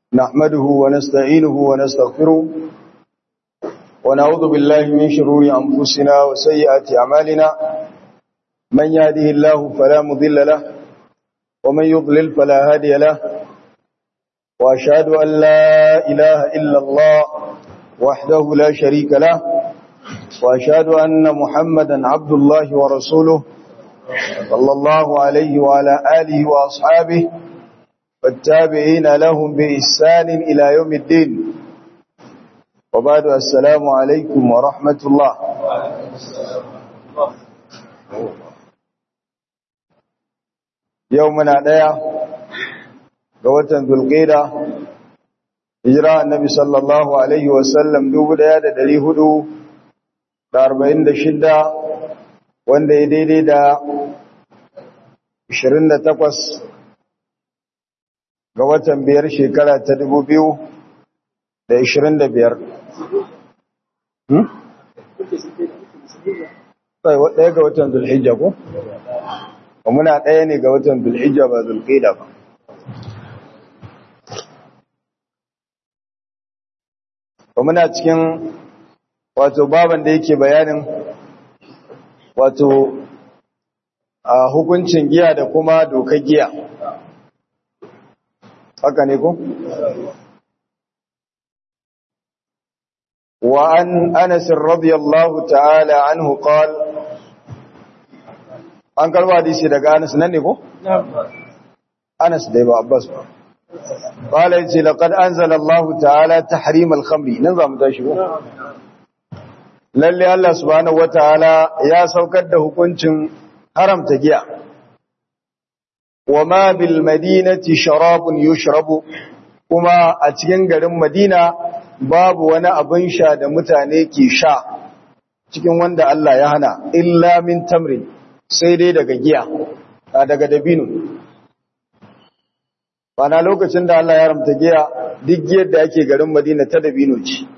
نحمده ونستعينه ونستغفره ونعوذ بالله من شرور أنفسنا وسيئات أعمالنا من يهده الله فلا مضل له ومن يضلل فلا هادي له وأشهد أن لا إله إلا الله وحده لا شريك له وأشهد أن محمدا عبد الله ورسوله صلى الله عليه وعلى آله وأصحابه والتابعين لهم بإحسان إلى يوم الدين وبعد السلام عليكم ورحمة الله يومنا ديا قوة ذو القيدة hijira annabi sallallahu alaihi wasallam dubu daya da dari hudu da arba'in da shidda wanda ya daidai da ashirin da takwas ga watan biyar shekara ta dubu biyu da ashirin da biyar ɗaya ga watan zulhijja ko? muna ɗaya ne ga watan zulhijja ba zulhijja ba ba muna cikin wato baban da yake bayanin wato a hukuncin giya da kuma dokar giya haka ne ko? wa an anas radiyallahu ta'ala anhu qal an karba hadisi daga anas nan ne ko? anas dai ba abbas ba قال يجي لقد أنزل الله تعالى تحريم الخمر نظام تشبه lalle Allah subhanahu wataala ya saukar da hukuncin haramta giya wama bil madinati sharabun yushrabu kuma a cikin garin Madina babu wani abin sha da mutane ke sha cikin wanda Allah ya hana illa min tamrin sai dai daga giya daga dabino Bana lokacin da Allah ya ramta giya duk giyar da ake garin Madina ta dabino ce.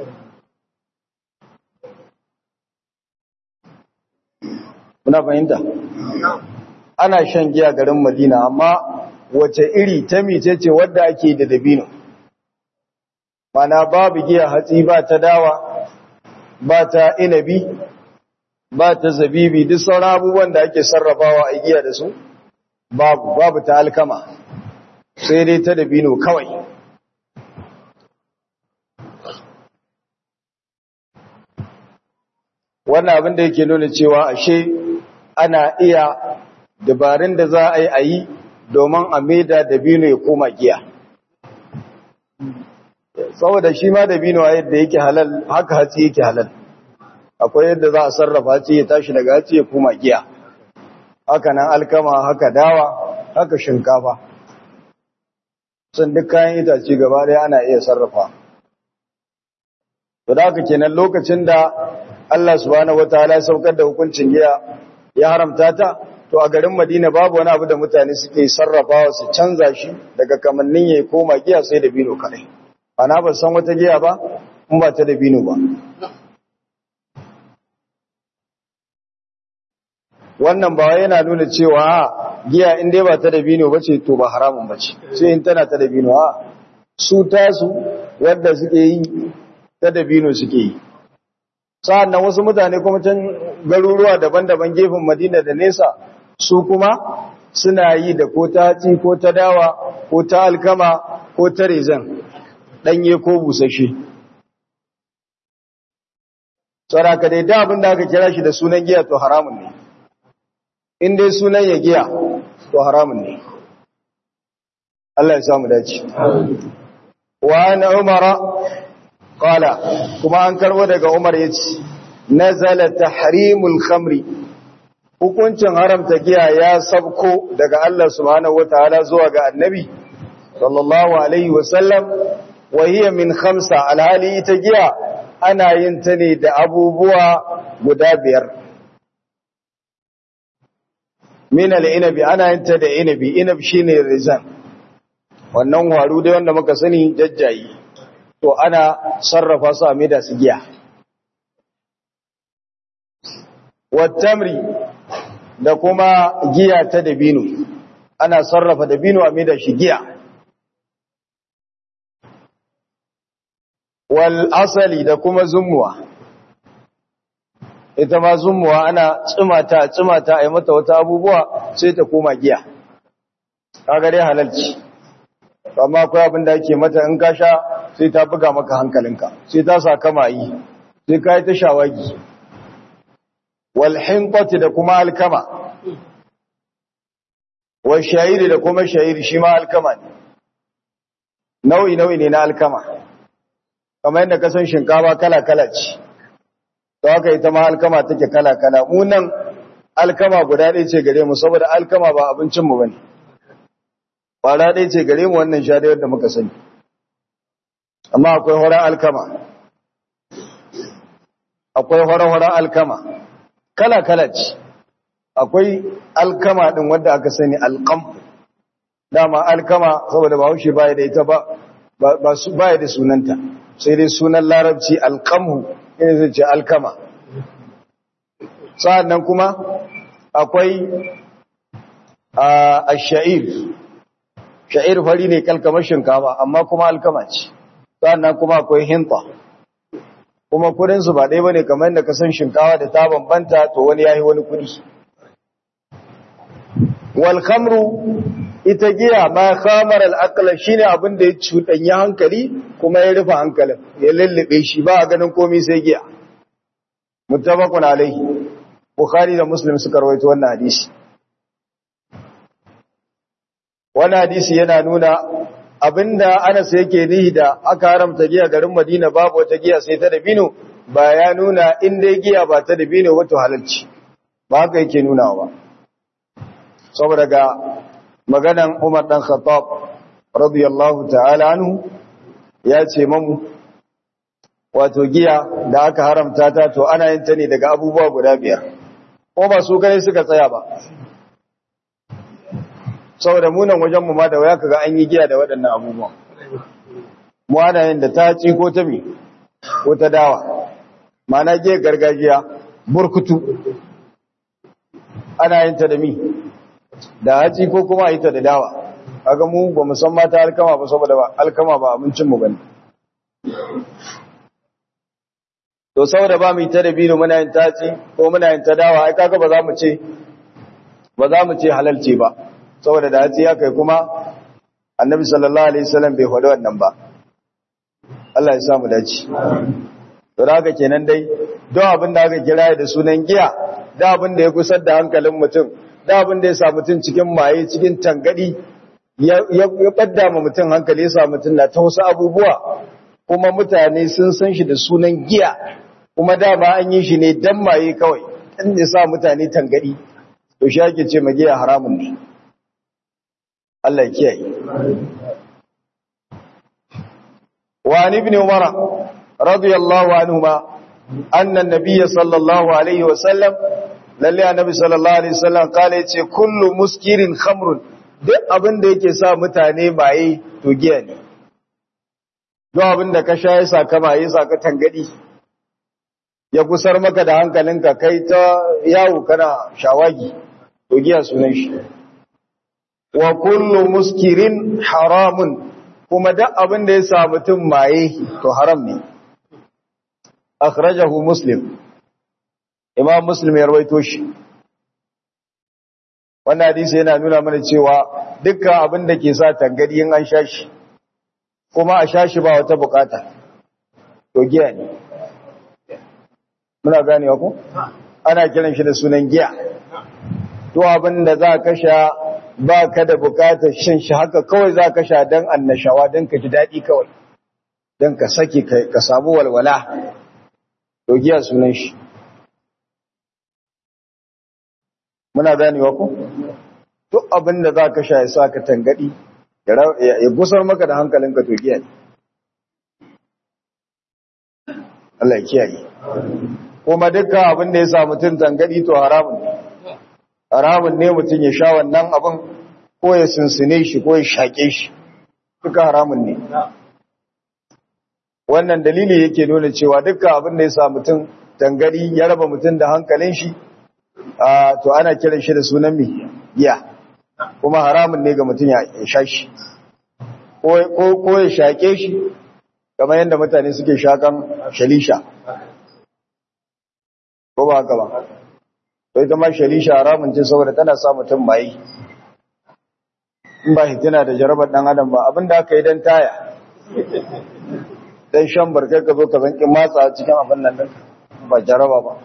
Muna fahimta? Ana shan giya garin Madina amma wace iri ta mice ce wadda ake da dabino. Mana babu giya hatsi ba ta dawa, ba ta inabi, ba ta zabibi duk sauran abubuwan da ake sarrafawa a giya da su, babu, babu ta alkama. sai dai ta dabino kawai wannan abin da yake nuna cewa ashe ana iya dabarun da za a yi a yi domin a maida dabino ya koma giya saboda shi ma dabino a yadda yake halal haka hatsi yake halal akwai yadda za a sarrafa hatsi ya tashi daga hatsi ya koma giya haka nan alkama haka dawa haka shinkafa sun duk kayan itace gaba ɗaya ana iya sarrafa. To da haka kenan lokacin da Allah subhanahu wataala ya saukar da hukuncin giya ya haramta ta to a garin Madina babu wani abu da mutane suke sarrafawa su canza shi daga kamannin ya koma giya sai da bino kadai. Ana ba san wata giya ba in ba ta da bino ba. Wannan ba yana nuna cewa giya in dai ba ta dabino bace to ba haramun bace sai in tana ta dabino a su tasu wanda suke yi ta dabino suke yi sa'annan wasu mutane kuma can garuruwa daban-daban gefen Madina da nesa su kuma suna yi da ko ta ci ko ta dawa ko ta alkama ko ta rezan danye ko busashe saraka dai da abin da aka kira shi da sunan giya to haramun ne in dai sunan ya giya to haramun ne Allah ya samu dace wa ana umara qala kuma an karbo daga umar yace nazala tahrimul khamri hukuncin haramta giya ya sabko daga Allah subhanahu wataala zuwa ga annabi sallallahu alaihi wasallam wa hiya min khamsa alhali ita giya ana yin ta ne da abubuwa guda biyar min al-inabi ana yin ta da inabi inab shine rizan wannan waru dai wanda muka sani jajjayi to ana sarrafa su a da su giya wattamri da kuma giya ta dabino ana sarrafa dabino a da shi giya wal asali da kuma zumuwa ita ma zumuwa ana tsumata tsumata a yi mata wata abubuwa sai ta koma giya kaga dai halalci amma akwai abin da ake mata in ka sha sai ta buga maka hankalinka sai ta sa kama yi sai ka yi ta shawagi wal hinqati da kuma alkama wal shayiri da kuma shayiri shi ma alkama ne nau'i nau'i ne na alkama kamar yadda ka san shinkafa kala kala ce to haka ita ma alkama take kala kala mu nan alkama guda ɗaya ce gare mu saboda alkama ba abincin mu bane kwara ɗaya ce gare mu wannan sha da muka sani amma akwai horon alkama akwai horon alkama kala-kala ce akwai alkama ɗin wadda aka sani alkam dama alkama saboda ba haushe baya da ita ba baya da sunanta sai dai sunan larabci alkamhu ina zai ce alkama sa'an nan kuma akwai a sha'ir sha'ir fari ne kalkamar shinkafa amma kuma alkama ce sannan kuma akwai hinta kuma kudinsu ba ɗaya ba ne kamar yadda ka san shinkawa da ta bambanta to wani ya yi wani kudi walhamru ita giya ma khamar al'akala shi ne abin da ya cuɗanyi hankali kuma ya rufe hankalin ya lullube shi ba a ganin komi sai giya mutabakun alaihi bukhari da muslim suka rawaito wannan hadisi Wani hadisi yana nuna abinda Anas yake nihi da aka haramta giya garin Madina babu wata giya sai ta dabino ba ya nuna in dai giya ba ta dabino wato halalci ba haka yake nuna ba saboda ga maganan Umar dan Khattab radiyallahu ta'ala anhu ya ce mamu wato giya da aka haramta ta to ana yin ta ne daga abubuwa guda biyar ko ba su kai suka tsaya ba saboda munan wajenmu ma da waya kaga an yi giya da waɗannan abubuwan mu ana yin da ta ci ko ta mi ko ta dawa mana giya gargajiya burkutu ana yin ta da mi da haci ko kuma yi ta da dawa kaga mu ba mu san mata alkama ba saboda ba alkama ba abincin mu bane to saboda ba mu yi ta da bino muna yin taci ko muna yin ta dawa ai kaga ba za mu ce ba za mu ce halalci ba saboda da hatsi ya kai kuma annabi sallallahu alaihi wasallam bai faɗi wannan ba Allah ya sa mu dace to haka kenan dai don abin da aka kira da sunan giya da abin da ya kusar da hankalin mutum da abin da ya sa mutum cikin maye cikin tangadi ya ya badda ma mutum hankali ya sa mutum na ta wasu abubuwa kuma mutane sun san shi da sunan giya kuma dama an yi shi ne dan maye kawai dan ya sa mutane tangadi to shi ake ce magiya haramun ne Allah kiyaye. Wa an ibn Umar radiyallahu anhuma anna an-nabiy sallallahu alaihi wasallam lalle annabi sallallahu alaihi wasallam kale yace kullu muskirin khamrun duk abin da yake sa mutane baye to giya ne. Duk abin da ka sha ya saka baye saka tangadi ya kusar maka da hankalinka kai ta yawo kana shawagi to giya sunan shi. wa kullu muskirin haramun kuma duk abin da ya sa mutum maye to haram ne akhrajahu muslim imam muslim ya rawaito shi wannan hadisi yana nuna mana cewa dukkan abin da ke sa tangadi in an sha shi kuma a sha shi ba wata bukata to giya ne muna ganewa ko ana kiran shi da sunan giya to abin da za ka sha ba ka da bukatar shan shi haka kawai za ka sha don annashawa don ka ji daɗi kawai don ka sake ka samu walwala to giya sunan shi muna ganewa ku duk abin da za ka sha ya sa ka tangadi ya gusar maka da hankalinka to giya ne Allah ya kiyaye kuma dukkan abin da ya sa mutum tangadi to haramun ne haramun ne mutum ya sha wannan abin ko ya sinsine shi ko ya shaƙe shi duka haramun ne wannan dalili yake nuna cewa dukkan abin da ya sa mutum tangari ya raba mutum da hankalin shi to ana kiran shi da sunan mi giya kuma haramun ne ga mutum ya sha shi ko ya shaƙe shi kamar yadda mutane suke shakan shalisha ko ba haka ba to ita ma shalisha haramun ce saboda tana sa mutum mai in ba hitina da jarabar dan adam ba abinda aka yi dan taya dan shan barkai ka zo ka zanki matsa cikin abin nan din ba jaraba ba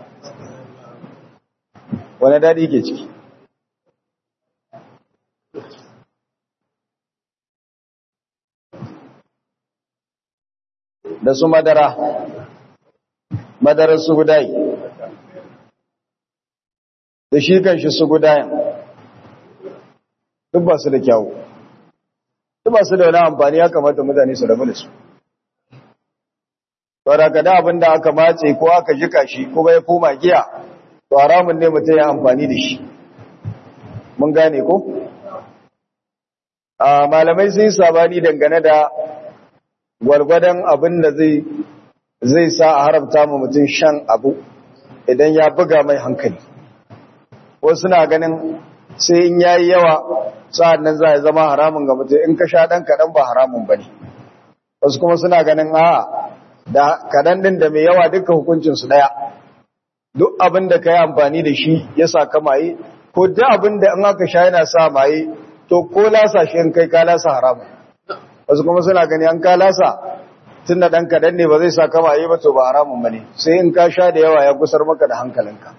wani dadi ke ciki da su madara madarar su gudayi da shi kan shi su gudayen duk ba su da kyawu duk ba su da wani amfani ya kamata mutane su rabu da su saboda da abin da aka matse ko aka jika shi kuma ya koma giya to haramun ne mutum ya amfani da shi mun gane ko a malamai sun yi sabani dangane da gwargwadon abin da zai zai sa a haramta ma mutum shan abu idan ya buga mai hankali wasu na ganin sai in yayi yawa sa'an nan za ya zama haramun ga mutum in ka sha ɗan kaɗan ba haramun ba ne wasu kuma suna ganin a da kaɗan ɗin da mai yawa duka hukuncinsu ɗaya duk abin da ka yi amfani da shi ya sa ka maye ko duk abin da in aka sha yana sa maye to ko lasa shi in kai ka lasa haramun wasu kuma suna gani an ka lasa tun da ɗan kaɗan ne ba zai sa ka maye ba to ba haramun ba ne sai in ka sha da yawa ya gusar maka da hankalinka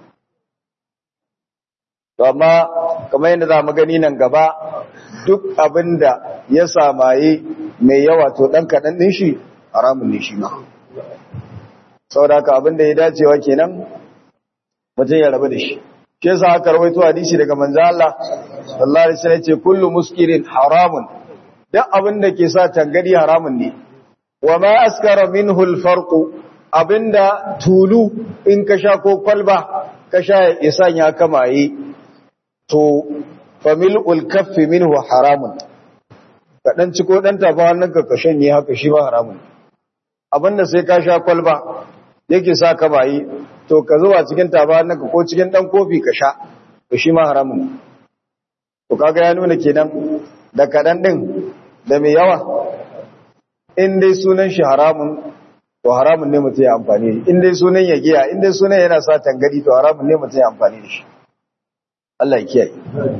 to amma kamar yadda za mu gani nan gaba duk abin da ya samaye mai yawa to ɗan kaɗan ɗin shi haramun ne shi ma saboda haka abin da ya dacewa kenan mutum ya rabu da shi shi yasa aka rawaito hadisi daga manzo Allah sallallahu alaihi wasallam ce kullu muskirin haramun duk abin da ke sa tangadi haramun ne wa ma askara minhu al-farq abinda tulu in ka sha ko kwalba ka sha ya sanya kamaye to famil'ul kaffi minhu haramun ka dan ci ko dan tafa hannun ka kashin ne haka shi ba haramun abinda sai ka sha kwalba yake sa ka bayi to ka zuwa cikin tafa hannun ka ko cikin dan kofi ka sha to shi ma haramun to kaga ya nuna kenan da kadan din da mai yawa in dai sunan shi haramun to haramun ne mutum ya amfani in dai sunan ya giya in dai sunan yana sa tangadi to haramun ne mutum ya amfani da shi Allah ya kiyaye.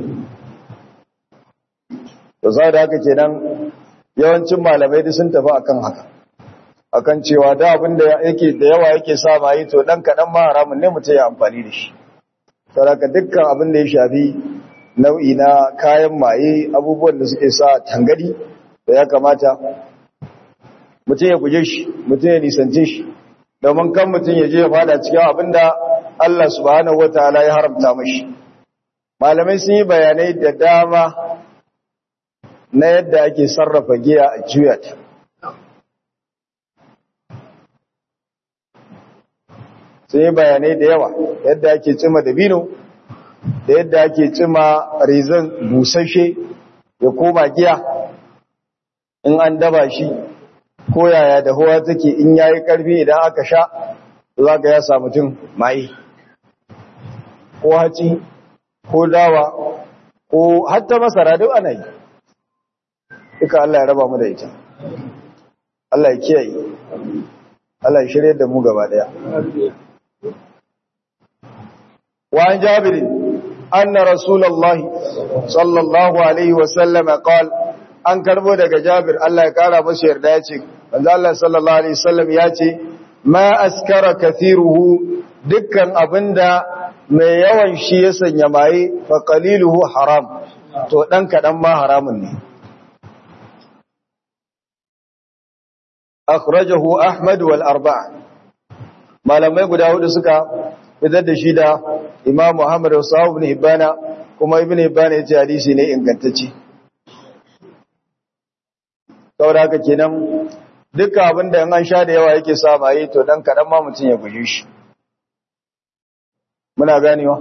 To sai da haka kenan yawancin malamai duk sun tafi akan haka. Akan cewa da abin da yake da yawa yake sa mai to dan kadan ma haramun ne mutum ya amfani da shi. Saboda dukkan abin da ya shafi nau'i na kayan maye abubuwan da suke sa tangadi da ya kamata mutum ya guje shi, mutum ya nisance shi. Domin kan mutum ya je ya fada cikin abin da Allah subhanahu wataala ya haramta mashi. malamai sun yi bayanai da dama na yadda ake sarrafa giya a juyat sun yi bayanai da yawa yadda ake cima dabino da yadda ake cima rizan busashe ya koma giya in an daba shi ko yaya da huwa take in yayi karfi idan aka sha za ga ya samu tun mai ko haci ko dawa ko hatta masara duk ana yi duka Allah ya raba mu da ita Allah ya kiyaye Allah ya shirye da mu gaba daya wa an jabir anna rasulullah sallallahu alaihi wa sallam qala an karbo daga jabir Allah ya kara masa yarda yace manzo Allah sallallahu alaihi wasallam yace ma askara kathiruhu dukkan abinda mai yawan shi ya sanya maye fa qaliluhu haram to dan kadan ma haramun ne akhrajahu ahmad wal arba'a malamai guda hudu suka fitar da shi da imam muhammad wa sahab ibn hibana kuma ibn hibana yace hadisi ne ingantacce saboda haka kenan dukkan abinda in an sha da yawa yake sa maye to dan kadan ma mutun ya guje shi muna ganewa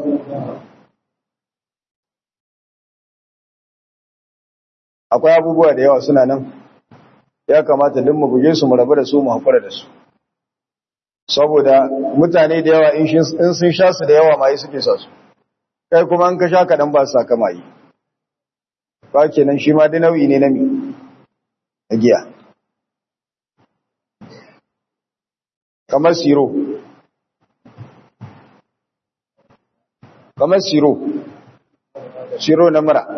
akwai abubuwa da yawa suna nan ya kamata duk mu buge su mu rabu da su mu hakura da su saboda mutane da yawa in sun sha su da yawa mai suke sa su kai kuma an ka sha kaɗan ba su saka mai ba kenan shi ma da nau'i ne na mi a giya kamar siro kamar siro siro na mura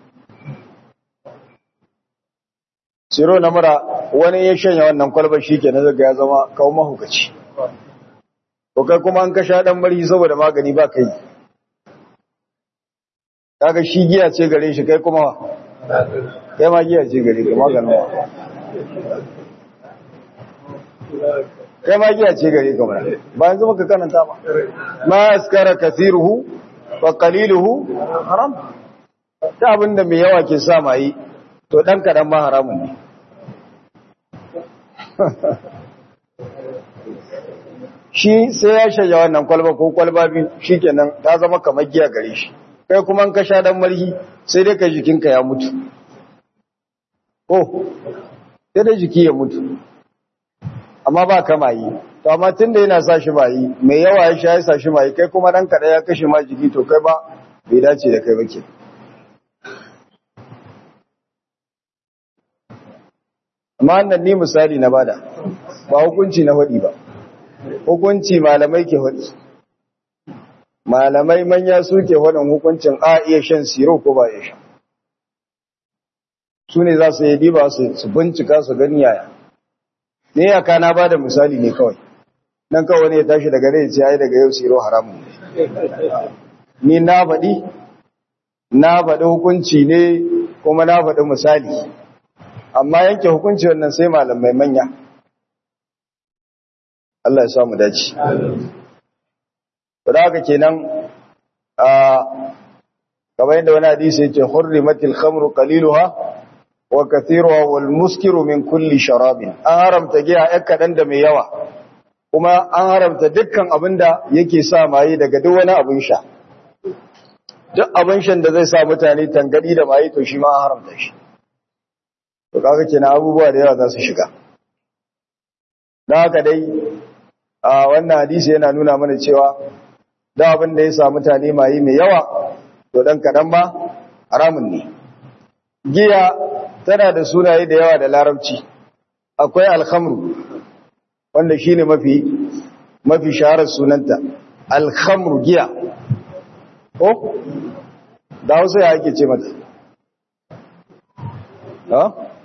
siro na mura wani ya shanya wannan kwalbar shi ke na zaga ya zama kawo mahukaci to kai kuma an kasha dan bari saboda magani ba kai kaga shi giya ce gare shi kai kuma kai ma giya ce gare ka maganin wa kai ma giya ce gare ka mana ba yanzu maka karanta ba ma askara kathiruhu wa qaliluhu haram ta abinda mai yawa ke sa mai to dan kadan ma haramun ne shi sai ya shaya wannan kwalba ko kwalba biyu shikenan ta zama kamar giya gare shi kai kuma in ka sha dan marhi sai dai ka jikinka ya mutu ko sai dai jiki ya mutu amma ba kama yi to amma tunda yana sa shi bayi mai yawa ya sha ya sa shi bayi kai kuma dan kada ya kashe ma jiki to kai ba bai dace da kai ba ke amma wannan ni misali na bada ba hukunci na hudi ba hukunci malamai ke hudi malamai manya suke hudun hukuncin a iya shan siro ko ba iya shan su ne za su yi diba su bincika su gani yaya ne ya kana ba da misali ne kawai nan kawai ne ya tashi daga rai ce ai daga yau siro haramun ni na faɗi na faɗi hukunci ne kuma na faɗi misali amma yanke hukunci wannan sai malamai manya Allah ya samu dace da haka kenan a kamar yadda wani hadisi yake hurrimatil khamru qaliluha wa kathiruha wal muskiru min kulli sharabin an haramta giya ɗan kaɗan da mai yawa kuma an haramta dukkan abin da yake sa maye daga duk wani abin sha duk abin shan da zai sa mutane tangadi da maye to shi ma an haramta shi to kaga kenan abubuwa da yawa za su shiga don haka dai a wannan hadisi yana nuna mana cewa da abin da ya sa mutane maye mai yawa to dan kaɗan ba haramun ne giya tana da sunaye da yawa da larabci akwai alhamru wanda shine mafi mafi shaharar sunanta alhamru giya ko da hausa ya ake ce mata ha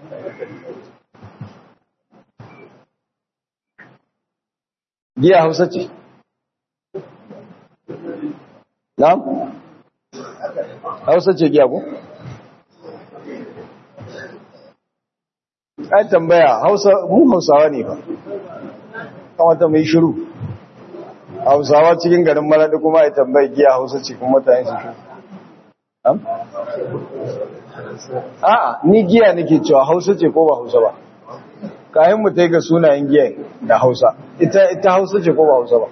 giya hausa ce na hausa ce giya ko an tambaya hausa mu hausawa ne ba kamata mai shiru hausawa cikin garin maladi kuma ya tambayi giya hausa ce kuma mutane su shiru a'a ni giya nake cewa hausa ce ko ba hausa ba kayan mu ta ga sunayen giya da hausa ita ita hausa ce ko ba hausa ba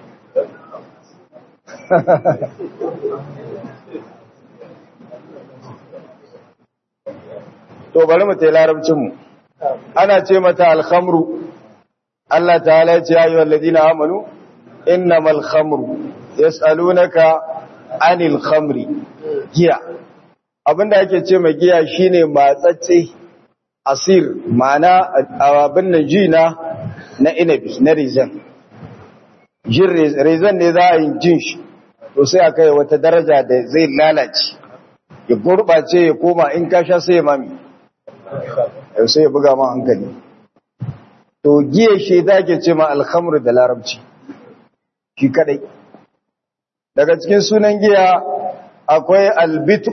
to bari mu ta yi larabcinmu ana ce mata alhamru Allah ta'ala ya ce ya yi walladina amanu innamal khamru yas'alunaka anil khamri giya abinda ake ce mai giya shine matsatse asir ma'ana abin nan jina na inabi na rizan jin rizan ne za a yi jin shi to sai aka yi wata daraja da zai lalace ya gurɓace ya koma in ka sha sai ya mami sai ya buga ma hankali to giya shi da ke ce ma alhamru da larabci shi kadai daga cikin sunan giya akwai albitu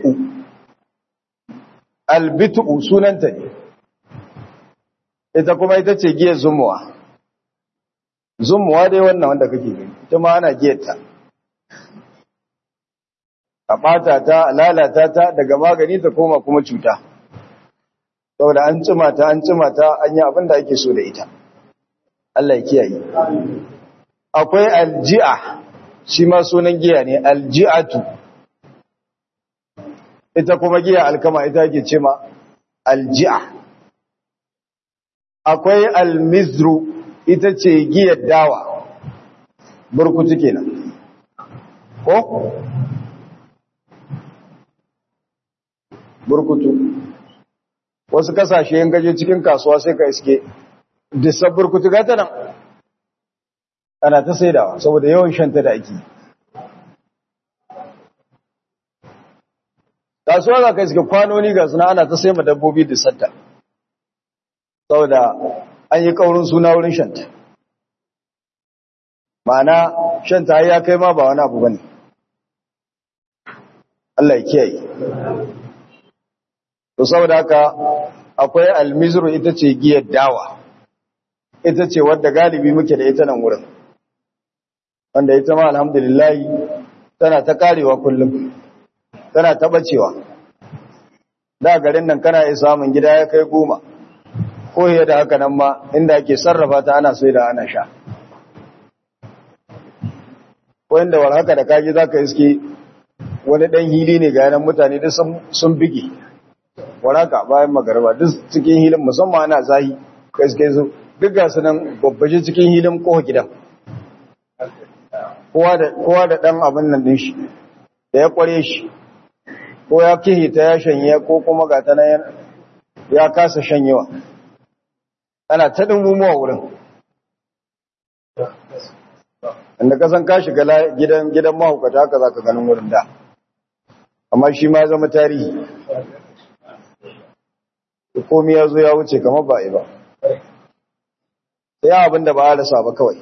albitu sunanta ne ita kuma ita ce giya zumuwa zumuwa dai wannan wanda kake gani ita ma ana giyarta a ɓata ta a lalata ta daga magani ta koma kuma cuta saboda an cima ta an cima ta an yi abin da ake so da ita Allah ya kiyaye akwai alji'a shi ma sunan giya ne alji'atu ita kuma giya alkama ita ake ce ma alji'a akwai almizru ita ce giyar dawa burkutu kenan ko burkutu wasu kasashe yin gaje cikin kasuwa sai ka iske disar burkutu gata nan ana ta saidawa saboda yawan shanta da ake kasuwa za ka suke kwanoni ga suna ana ta sai ma dabbobi da santa saboda an yi kaurin suna wurin shanta ma'ana shanta ya kai ma ba wani abu bane Allah ya kiyaye to saboda haka akwai almizru ita ce giyar dawa ita ce wadda galibi muke da ita nan wurin wanda ita ma alhamdulillah tana ta karewa kullum tana ta bacewa da garin nan kana iya samun gida ya kai goma ko da haka nan ma inda ake sarrafa ta ana sai da ana sha ko inda war haka da kaji zaka iske wani dan hili ne ga yanan mutane da sun bige waraka bayan magarba duk cikin hilin musamman ana zahi kai suke zo duk ga su nan babbaje cikin hilin kowa gidan kowa da ɗan abin nan ɗin shi da ya ƙware shi ko ya kihi ta ya shanye ko kuma ga ta nan ya kasa shanyewa ana ta ɗin wurin inda kasan ka shiga gidan gidan mahaukata haka za ka ganin wurin da amma shi ma zama tarihi komi ya zo ya wuce kamar ba ba sai abin da ba a rasa ba kawai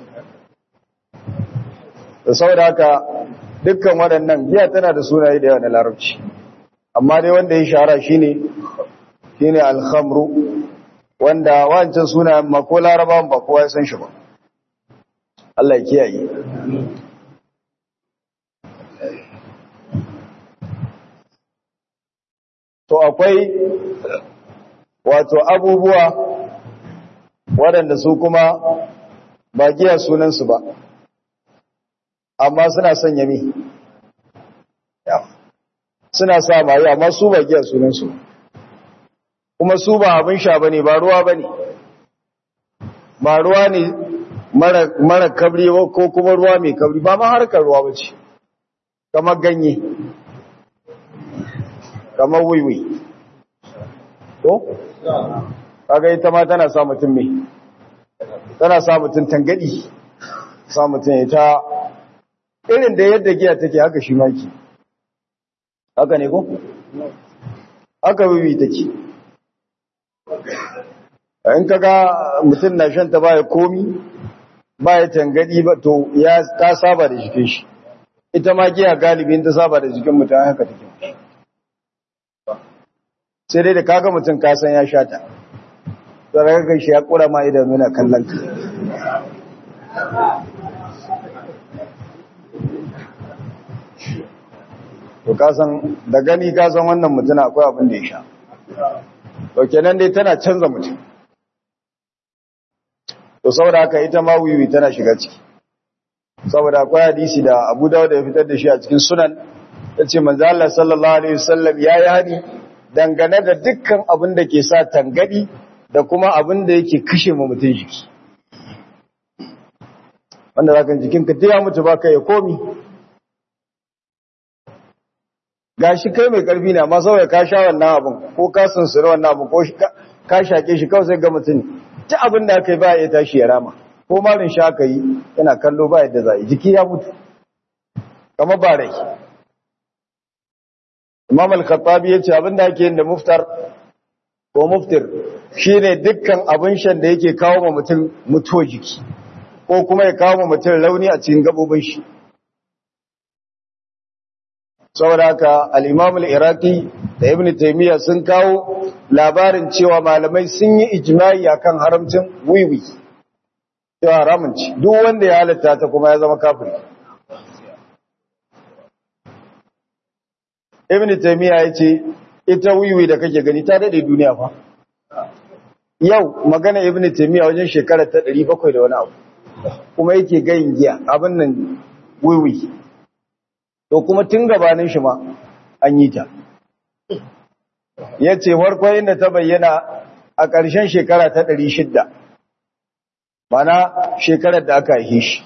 da saboda haka dukkan waɗannan giya tana da sunaye da yawa na larabci amma dai wanda ya shahara shine shine alhamru wanda wancan sunayen ma ko larabawan ba kowa ya san shi ba Allah ya kiyaye to akwai wato abubuwa waɗanda su kuma ba giya sunansu ba amma suna sanya mi suna sa mayu amma su ba giya sunansu kuma su ba abin sha bane ba ruwa bane ba ruwa ne mara kabri ko kuma ruwa mai kabri ba ma harkar ruwa bace kamar ganye kamar wiwi ko kaga ita ma tana sa mutum me tana sa mutum tangadi sa mutum ita irin da yadda giya take haka shi maki haka ne ko haka wiwi take in kaga mutum na shan ta baya komi baya tangadi ba to ya ta saba da jikin shi ita ma giya galibin ta saba da jikin mutum haka take sai dai da kaga mutum kasan ya sha ta tsarar shi ya kura ma idan nuna kallon ka to kasan da gani kasan wannan mutum akwai abin da ya sha to kenan dai tana canza mutum to saboda haka ita ma wiwi tana shiga ciki saboda akwai hadisi da Abu Dawud ya fitar da shi a cikin sunan yace manzo Allah sallallahu alaihi wasallam yayi hani dangane da dukkan abin da ke sa tangadi da kuma abin da yake kashe mu mutum jiki wanda zaka jikin ka ya mutu baka ya komi gashi kai mai karfi ne amma saboda ka sha wannan abin ko ka sunsura wannan abin ko ka shake shi kawai sai ga mutum ta abin da aka yi ba ya tashi ya rama ko malin sha aka yi yana kallo ba yadda za yi jiki ya mutu kama ba rai imam al-khattabi ya ce abin da ake yin da muftar ko muftir shine dukkan abin shan da yake kawo ma mutum mutuwa jiki ko kuma ya kawo ma mutum rauni a cikin gabobin shi saboda haka al-imam al-iraqi da ibn taymiya sun kawo labarin cewa malamai sun yi ijma'i akan haramcin wiwi cewa haramun ci duk wanda ya halatta ta kuma ya zama kafiri ibn taymiya yace ita wiwi da kake gani ta dade duniya fa yau magana ibn taymiya wajen shekara ta 700 da wani abu kuma yake gayin giya abin nan wiwi to kuma tun gabanin shi ma an yi ta ya ce farko inda ta bayyana a ƙarshen shekara ta ɗari shidda mana shekarar da aka haife shi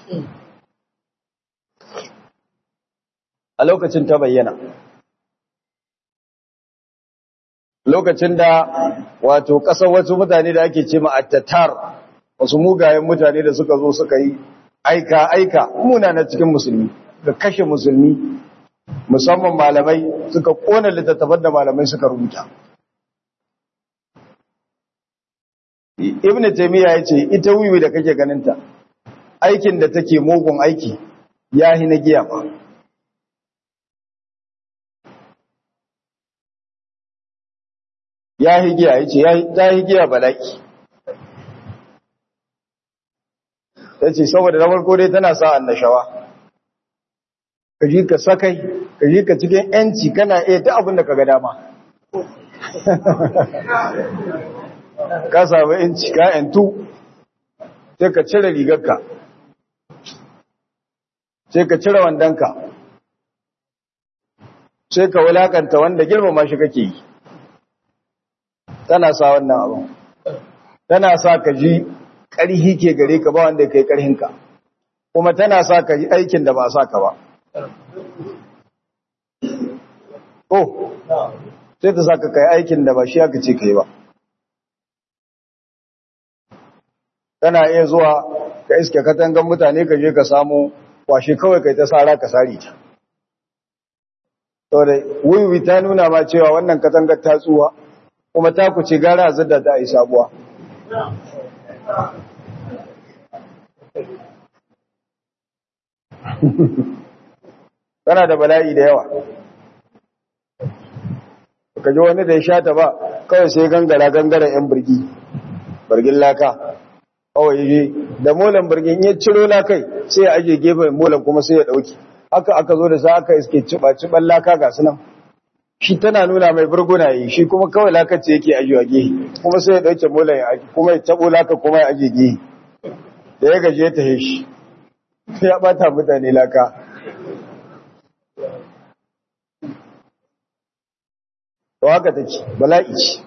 a lokacin ta bayyana lokacin da wato ƙasar wasu mutane da ake ce ma'attatar wasu mugayen mutane da suka zo suka yi aika aika muna na cikin musulmi da kashe musulmi musamman malamai suka kona littattafan da malamai suka rubuta ibn taymiya yace ita wiwi da kake ganinta aikin da take mugun aiki yahi na giya ba yahi giya yace yahi giya bala'i yace saboda na farko dai tana sa annashawa kaji ka sakai kaji ka cikin yanci kana iya ta abin da kaga dama ka samu yanci ka yantu sai ka cire rigarka sai ka cire wandonka sai ka wulakanta wanda girmama shi kake yi tana sa wannan abu tana sa ka ji ƙarhi ke gare ka ba wanda kai ƙarhinka kuma tana sa ka yi aikin da ba sa ka ba oh sai ta sa ka kai aikin da ba shi aka ce kai ba kana iya zuwa ka iske katangan mutane ka je ka samu kwashe kawai kai ta sara ka sari ta saboda wiwi ta nuna ma cewa wannan katangar ta tsuwa kuma ta ku ce gara a zadda ta yi sabuwa tana da bala'i da yawa ka ji wani da ya sha ta ba kawai sai gangara gangara yan birgi birgin laka kawai yi da molan birgin ya ciro lakai sai ya aje gefen molan kuma sai ya dauki haka aka zo da sa aka iske ciba ciban laka ga sunan shi tana nuna mai burguna yi shi kuma kawai laka ce yake ajiwa gehe kuma sai ya dauke molan ya aji kuma ya tabo laka kuma ya aje gehe da ya gaje ta shi ya bata mutane laka to haka take bala'i ce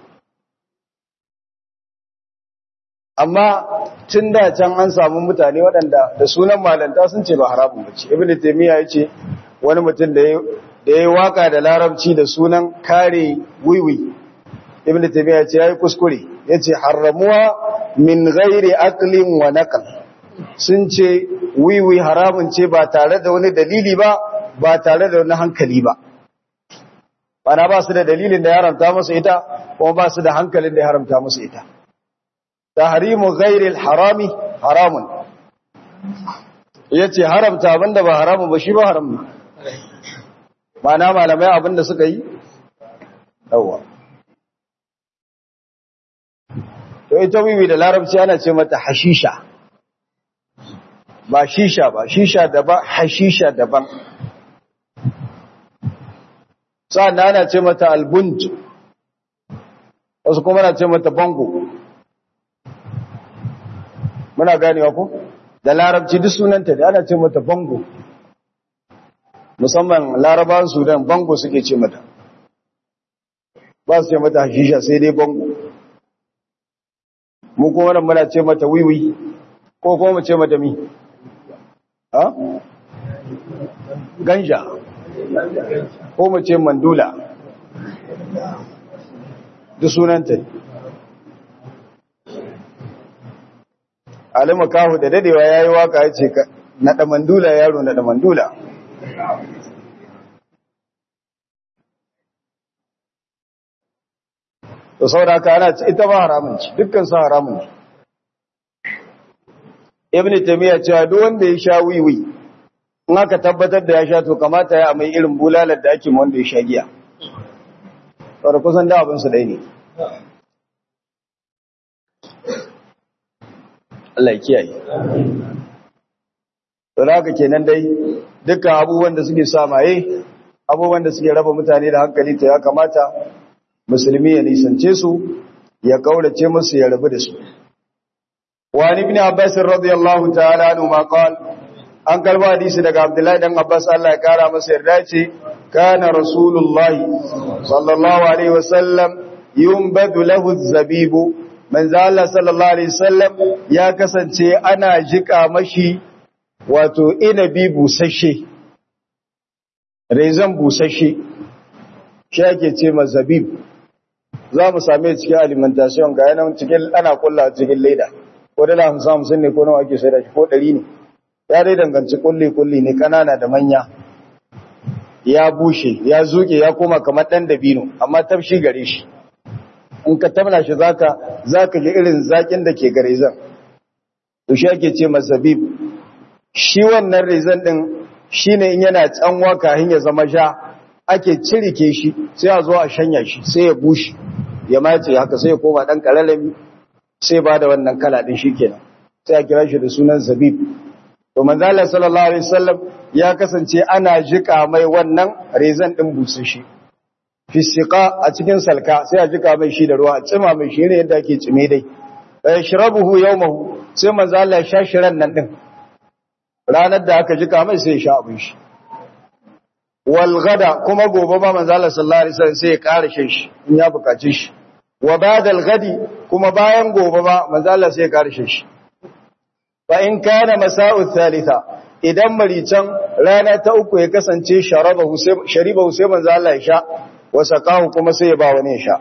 amma tun da can an samu mutane waɗanda da sunan malanta sun ce ba haramun bace ibn taymiya yace wani mutum da ya da yayi waka da larabci da sunan kare wiwi ibn taymiya yace yayi kuskure yace haramuwa min ghairi aqlin wa naql sun ce wiwi haramun ce ba tare da wani dalili ba ba tare da wani hankali ba bana ba su da dalilin da ya haramta musu ita kuma ba su da hankalin da ya haramta musu ita tahrimu ghairil harami haramun yace haramta abinda ba haramun ba shi ba haram ne mana malamai abinda suka yi yawa to ita wiwi da larabci ana ce mata hashisha ba shisha ba shisha daban hashisha daban sa'an ana ce mata albunj wasu kuma na ce mata bango muna ganewa ko da larabci duk sunanta da ana ce mata bango musamman larabawan sudan bango suke ce mata ba su ce mata hashisha sai dai bango mu kuma nan muna ce mata wiwi ko kuma mu ce mata mi ha ganja ko mu ce mandula duk sunanta alima kahu da dadewa yayi waka yace naɗa mandula yaro naɗa mandula to saboda haka ana ita ba haramun ci dukkan su haramun ne ibnu taymiya cewa duk wanda ya sha wiwi in aka tabbatar da ya sha to kamata ya mai irin bulalar da ake wanda ya sha giya saboda kusan da abin su dai ne Allah ya kiyaye to haka kenan dai dukkan abubuwan da suke sa maye abubuwan da suke raba mutane da hankali to ya kamata musulmi ya nisance su ya kaurace musu ya rabu da su wa ibn abbas radiyallahu ta'ala anhu ma qala an kalba hadisi daga abdullahi dan abbas Allah ya kara masa yarda ce kana rasulullahi sallallahu alaihi wasallam yumbadu lahu zabibu manzo Allah sallallahu alaihi wasallam ya kasance ana jika mashi wato inabi busasshe rezan busasshe shi ake ce mazabib za mu same cikin alimentation ga yanan cikin ana kulla cikin leda ko dala hamsin hamsin ne ko nawa ake sai da shi ko ɗari ne ya dai danganci kulli-kulli ne kanana da manya ya bushe ya zuke ya koma kamar ɗan dabino amma tafshi gare shi in ka tamna shi zaka zaka ji irin zakin da ke gare zan to shi ake ce masabib shi wannan rezan din shine in yana tsanwa kafin ya zama sha ake cirike shi sai a zo a shanya shi sai ya bushe ya mace haka sai ya koma dan kalalami sai ba da wannan kala din shikenan sai a kira shi da sunan zabib to manzo Allah sallallahu alaihi wasallam ya kasance ana jika mai wannan rezan din busashi fisika a cikin salka sai a jika mai shi da ruwa a cima mai shi ne yadda ake cime dai eh shirabuhu yawmahu sai manzo Allah ya sha shiran nan din ranar da aka jika mai sai ya sha abin shi wal gada kuma gobe ba manzo Allah sallallahu alaihi wasallam sai ya ƙara shan shi in ya bukaci shi wa ba'dal gadi kuma bayan gobe ba manzo Allah sai ya ƙara shan shi fa in kana masa'u thalitha idan marican rana ta uku ya kasance sharabahu sai sharibahu sai manzo Allah ya sha wasa kahu kuma sai ya ba wani sha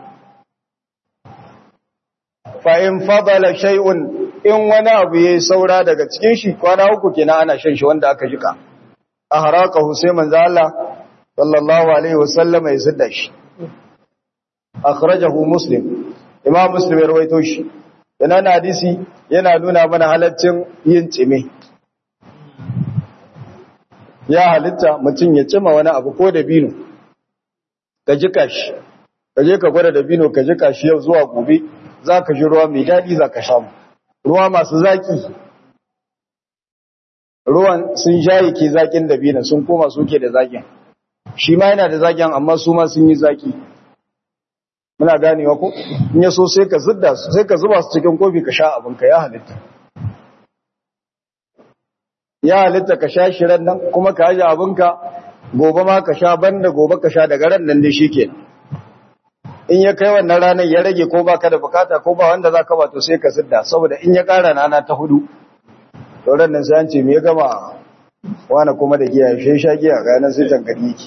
fa in fadala shay'un in wani abu yayi saura daga cikin shi kwana uku kenan ana shan shi wanda aka jika ahraqahu sai manzo Allah sallallahu alaihi wasallam ya sidda shi akhrajahu muslim imam muslim ya rawaito shi yana hadisi yana nuna mana halaccin yin tsime ya halitta mutum ya cima wani abu ko da bino ka jika shi ka je ka gwada da bino ka jika shi yau zuwa gobe za ka ji ruwa mai daɗi za ka samu ruwa masu zaƙi ruwan sun jaye ke zaƙin da bino sun koma suke da zaƙin shi ma yana da zaƙin amma su ma sun yi zaƙi muna ganewa ko in ya so sai ka zidda su sai ka zuba su cikin kofi ka sha abinka ya halitta ya halitta ka sha shirin nan kuma ka aje abinka gobe ma ka sha banda gobe ka sha daga ran nan dai shikenan in ya kai wannan ranar ya rage ko baka da bukata ko ba wanda zaka ba to sai ka sidda saboda in ya kara rana ta hudu to ran nan sai an ce me ya gama wani kuma da giya shi sha giya ga nan sai tankari yake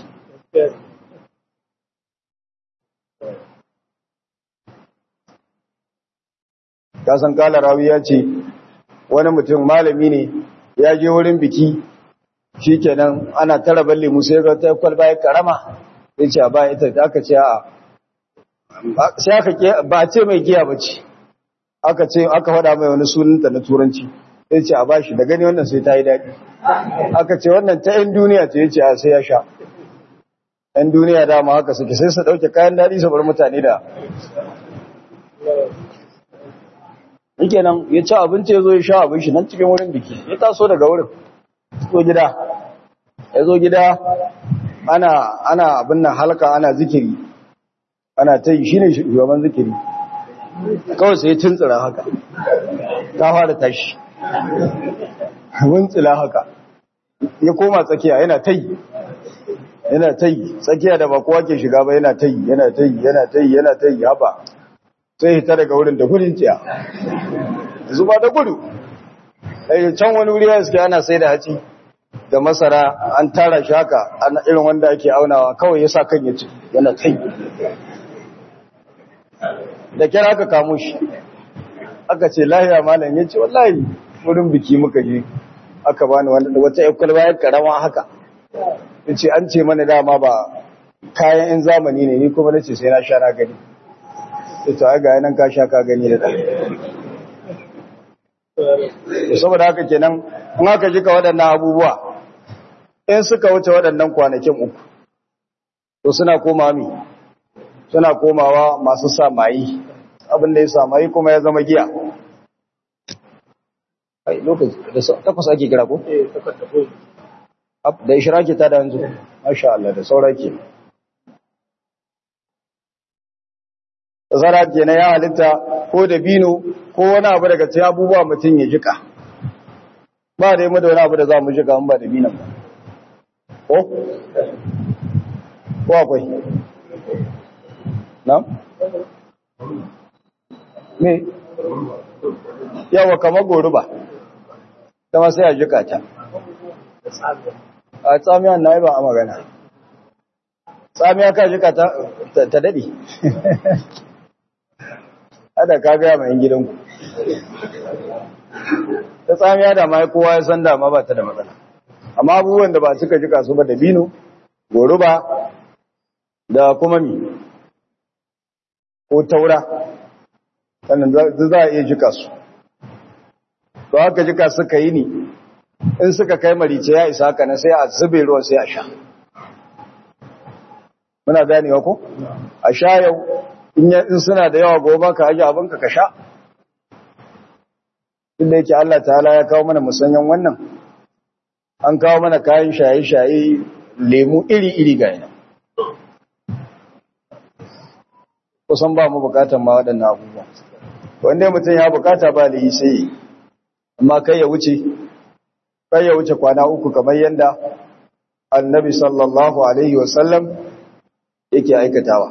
ka san kala rawi ya ce wani mutum malami ne ya je wurin biki shi kenan ana tara balle musu ya ga ta kwalba ya karama ya ce a ba ita da aka ce a sai aka ba ce mai giya ba ce aka ce aka faɗa mai wani sunanta na turanci ya ce a ba shi da gani wannan sai ta yi daɗi aka ce wannan ta yan duniya ce ya ce a sai ya sha yan duniya dama haka suke sai su ɗauke kayan daɗi su bar mutane da yake nan ya ci abinci ya zo ya sha abin shi nan cikin wurin biki ya taso daga wurin zo gida ya zo gida ana ana abin nan halka ana zikiri ana ta yi shi ne shugaban zikiri kawai sai ya tuntsira haka ta fara tashi wuntsila haka ya koma tsakiya yana ta yi yana ta yi tsakiya da ba kowa ke shiga ba yana ta yi yana ta yi yana ta yi yana ta yi haba sai hita daga wurin da gudun tsiya zuba da gudu can wani wuri ya suke ana sai da haci da masara an tara shi haka ana irin wanda ake aunawa kawai ya sa kan ya ci yana kai da kyar aka kamo shi aka ce lahiya malam ya ce wallahi wurin biki muka je aka bani wata yakwal bayan karama haka ya ce an ce mana dama ba kayan in zamani ne ni kuma na ce sai na sha na gani ita ga yanan ka sha ka gani da ɗan saboda haka kenan in aka jika waɗannan abubuwa in suka wuce waɗannan kwanakin uku to suna koma mi suna komawa masu samayi abinda ya samayi kuma ya zama giya ai lokaci da takwas ake kira ko? da ishiraki ta da yanzu masha Allah da sauraki zara ke na ya halitta ko da bino ko wani abu daga cikin abubuwa mutum ya jika ba da yi mu da wani abu da za mu jika ba da binan ba ko? ko akwai na? me? yawa kama gori ba ta masu ya jika ta a tsamiyan na yi ba a magana tsamiya ka jika ta daɗe ada ka gaya mai gidanku ta tsamiya da ma kowa ya san dama ba ta da matsala amma abubuwan da ba suka jika su ba da bino goruba da kuma mi ko taura sannan za a iya jika su to haka jika suka yi ni in suka kai marice ya isa haka na sai a zube ruwan sai a sha muna ganewa ko a sha yau in suna da yawa gobe ka aje abinka ka sha inda yake Allah ta'ala ya kawo mana musanyan wannan an kawo mana kayan shaye-shaye lemu iri-iri ga yana kusan ba mu bukatan ma waɗannan abubuwa wanda mutum ya bukata ba da yi sai amma kai ya wuce kai ya wuce kwana uku kamar yadda annabi sallallahu alaihi wasallam yake aikatawa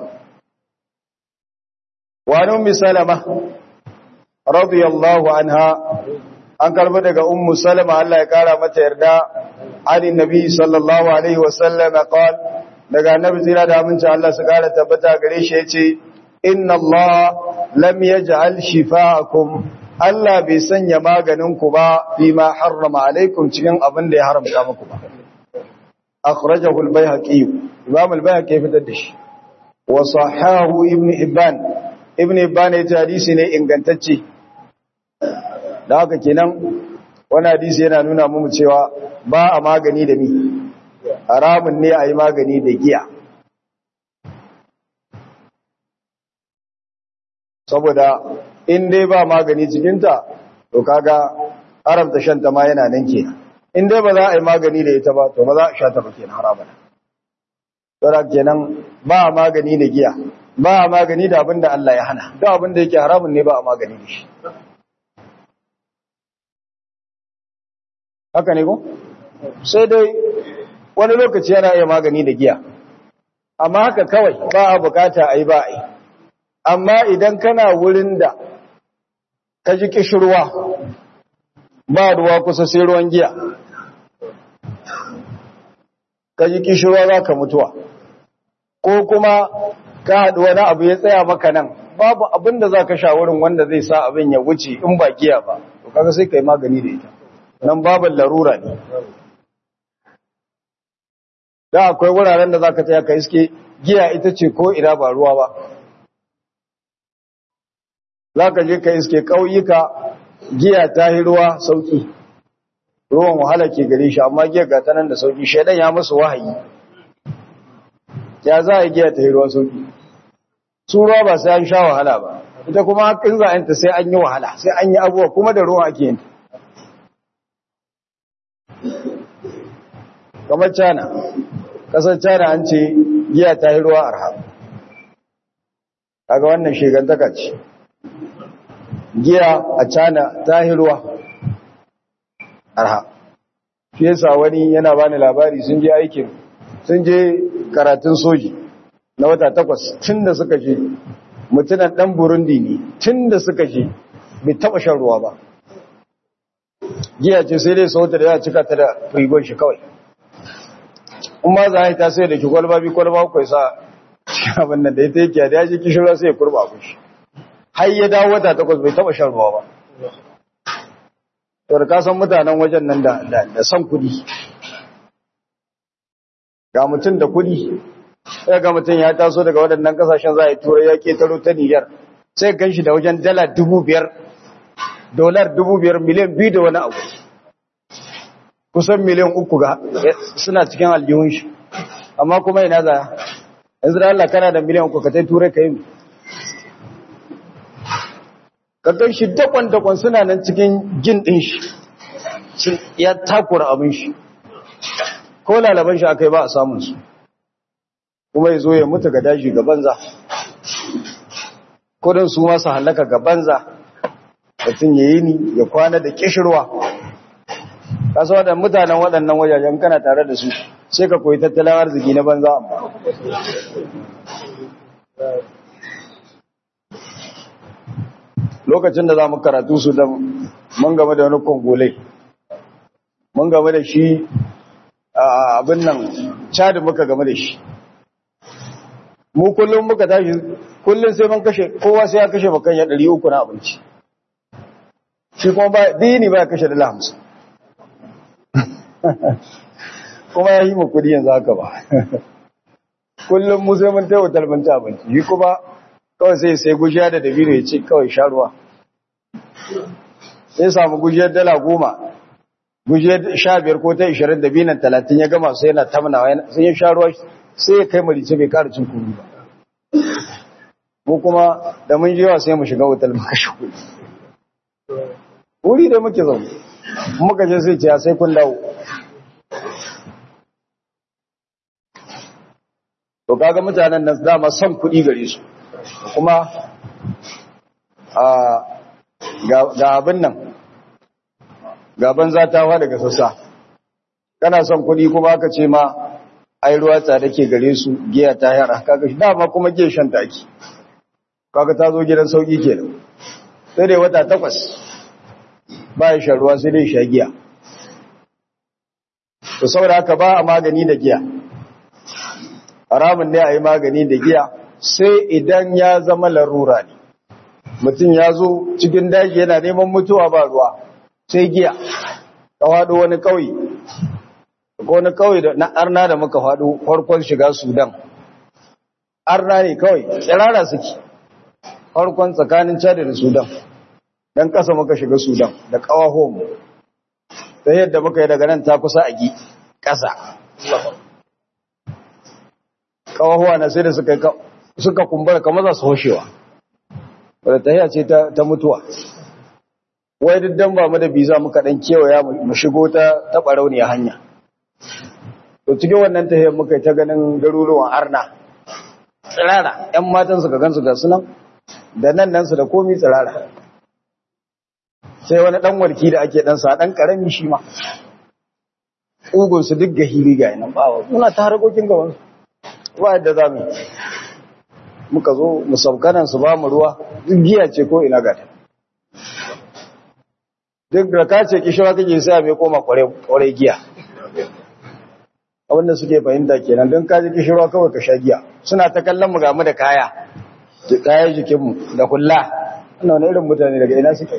wani ummi salama radiyallahu anha an karbi daga ummu salama Allah ya kara mata yarda ani nabi sallallahu alaihi wasallam qal daga annabi zira da aminci Allah su kara tabbata gare shi yace inna Allah lam yaj'al shifaakum Allah bai sanya maganin ku ba fi ma harrama alaikum cikin abin da ya haramta muku ba akhrajahu al-baihaqi imam al-baihaqi fitar da shi wa sahahu ibn hibban ibn hibban ya ce hadisi ne ingantacce da haka kenan wani hadisi yana nuna mu cewa ba a magani da ni haramun ne a yi magani da giya saboda in dai ba magani cikinta to kaga haramta shanta ma yana nan kenan in dai ba za a yi magani da ita ba to ba za a sha ta ba kenan haramun saboda kenan ba a magani da giya ba a magani da abin da Allah ya hana duk abin da yake haramun ne ba a magani da shi haka ne ko sai dai wani lokaci yana iya magani da giya amma haka kawai ba a bukata a yi ba a yi amma idan kana wurin da ka ji kishirwa ba ruwa kusa sai ruwan giya ka ji kishirwa za ka mutuwa ko kuma ka haɗu wani abu ya tsaya maka nan babu abin da za ka sha wurin wanda zai sa abin ya wuce in ba giya ba to kaga sai ka yi magani da ita nan babin larura ne da akwai wuraren da za ka tsaya ka iske giya ita ce ko ina ba ruwa ba za ka je ka iske ƙauyuka giya ta yi ruwa sauki ruwan wahala ke gare shi amma giya ga tanan da sauki shaidan ya musu wahayi ya za a giya ta yi ruwa sauki su ruwa ba sai an sha wahala ba ita kuma in za a yanta sai an yi wahala sai an yi abuwa kuma da ruwa ake yanta kamar cana kasar cana an ce giya ta yi ruwa arha kaga wannan shigantaka ce giya a cana ta yi ruwa arha shi yasa wani yana bani labari sun je aikin sun je karatun soji na wata takwas tun da suka je mutunan dan burundi ne tun da suka je bai taba shan ruwa ba giya ce sai dai sauta da ya cika ta da rigon shi kawai in ma za a yi ta sai da ki kwalba bi kwalba kwai sa abin nan da ya teki da ya ji kishirwa sai ya kurba a kushi har ya dawo wata takwas bai taba shan ruwa ba to da kasan mutanen wajen nan da san kudi ga mutum da kudi sai ga mutum ya taso daga waɗannan kasashen za a yi turai ya ketaro ta niyyar sai gan shi da wajen dala dubu biyar dolar dubu biyar miliyan biyu da wani abu kusan miliyan uku ga suna cikin aljihun shi amma kuma ina za yanzu da Allah kana da miliyan uku ka tai turai ka yi ka gan shi dakon-dakon suna nan cikin jin ɗin shi ya takura abin shi ko lalaban shi aka yi ba a samun su kuma ya zo ya mutu ga daji ga banza kudin su masu halaka ga banza mutum ya yi ni ya kwana da kishirwa kasa waɗanda mutanen waɗannan wajajen kana tare da su sai ka koyi tattalin arziki na banza amma lokacin da za mu karatu su da mun game da wani kongolai mun game da shi abin nan cadi muka game da shi mu kullum muka tashi kullum sai mun kashe kowa sai ya kashe bakan ya ɗari uku na abinci shi kuma ba dini ba kashe dala hamsin kuma ya yi mu kudi yanzu haka ba kullum mu sai mun taiwa talbanta abinci shi kuma kawai sai sai gujiya da dabino ya ce kawai sha ruwa sai samu gujiyar dala goma gujiyar sha biyar ko ta ishirin da binan talatin ya gama sai yana tamnawa sai ya sha ruwa sai ya kai marice bai kara cin kuru ba mu kuma da mun jiwa sai mu shiga wutar muka shi kudi wuri da muke zaune muka je sai ce sai kun dawo to kaga mutanen nan dama son kudi gare su kuma ga abin nan gaban za ta fa daga sassa kana son kuɗi kuma aka ce ma ai ruwa tsada ke gare su giya ta yara kaga shi dama kuma giya shan taki kaga ta zo gidan sauki kenan sai dai wata takwas ba ya shan ruwa sai dai sha giya to saboda haka ba a magani da giya haramun ne a yi magani da giya sai idan ya zama larura ne mutum ya zo cikin daji yana neman mutuwa ba ruwa sai giya ka faɗo wani ƙauye ko wani ƙauye da na arna da muka faɗo farkon shiga sudan arna ne kawai tsirara suke farkon tsakanin chad da sudan dan ƙasa muka shiga sudan da ƙawahon ta yadda muka yi daga nan ta kusa a gi ƙasa ƙawahuwa na sai da suka kumbura kamar za su hoshewa wadda tahiya ce ta mutuwa wai diddan ba mu da biza muka dan kewaya mu shigo ta ta barauniya hanya to cikin wannan tahiyar muka ta ganin garuruwan arna tsirara ƴan matan su ka gansu ga sunan da nan nan su da komi tsirara sai wani dan warki da ake dan sa dan karami shi ma ugun su duk gahiri ga nan ba muna ta harkokin gaban su ba yadda za mu muka zo mu saukanan su ba mu ruwa duk giya ce ko ina gata duk da ka ce kishiwa kake sai mai koma kware giya abinda suke fahimta kenan don kaji kishirwa kawai ka sha giya suna ta kallon mu gamu da kaya da kayan jikinmu da kulla ana wani irin mutane daga ina suke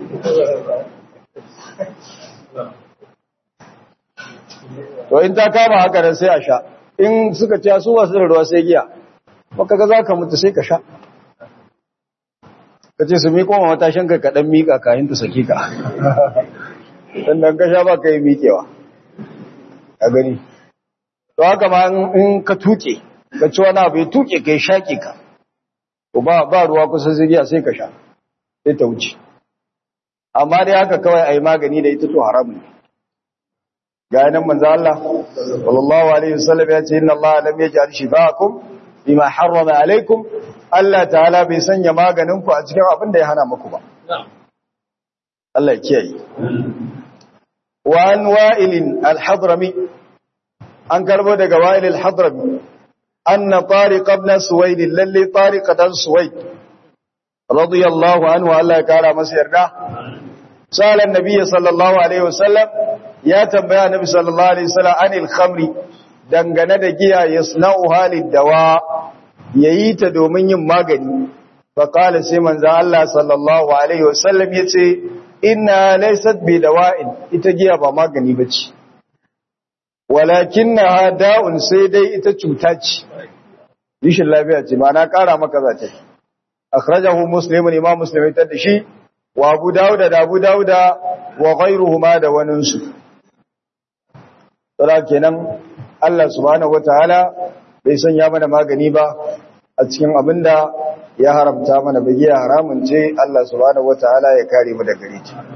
to in ta kama haka nan sai a sha in suka ce su wasu da ruwa sai giya maka ga za ka mutu sai ka sha ka ce su miƙo ma matashin ka kaɗan miƙa kayan ta sake ka sannan ka sha ba ka yi miƙewa a gani to haka ma in ka tuke ka ci wani abu ya tuke ka yi shaƙe ka to ba ruwa kusa ziriya sai ka sha sai ta wuce amma dai haka kawai a yi magani da ita to haramun ne ga yanan manzo Allah sallallahu alaihi wasallam ya ce inna Allah lam yaj'al shifaa'akum bima harrama alaikum Allah ta'ala bai sanya maganin ku a cikin abin da ya hana muku ba Allah ya kiyaye wa an wa'il al-hadrami an karbo daga wa'il al-hadrami anna tariq ibn suwayd lalli tariq dan suwayd radiyallahu anhu Allah ya kara masa yarda sala annabi sallallahu alaihi wasallam ya tambaya annabi sallallahu alaihi wasallam anil khamri dangane da giya yasna'u halid dawa yayi ta domin yin magani fa qala sai manzo Allah sallallahu alaihi wasallam yace inna laysat bi dawa'in ita giya ba magani bace walakinnaha da'un sai dai ita cuta ce rishin lafiya ce ma na kara maka zata akhrajahu muslimun imam muslim ya da shi wa abu dauda da abu dauda wa ghayruhuma da waninsu tsara kenan Allah subhanahu wataala bai sanya mana magani ba a cikin abinda ya haramta mana bai ya haramun ce Allah subhanahu wataala ya kare mu daga gare ta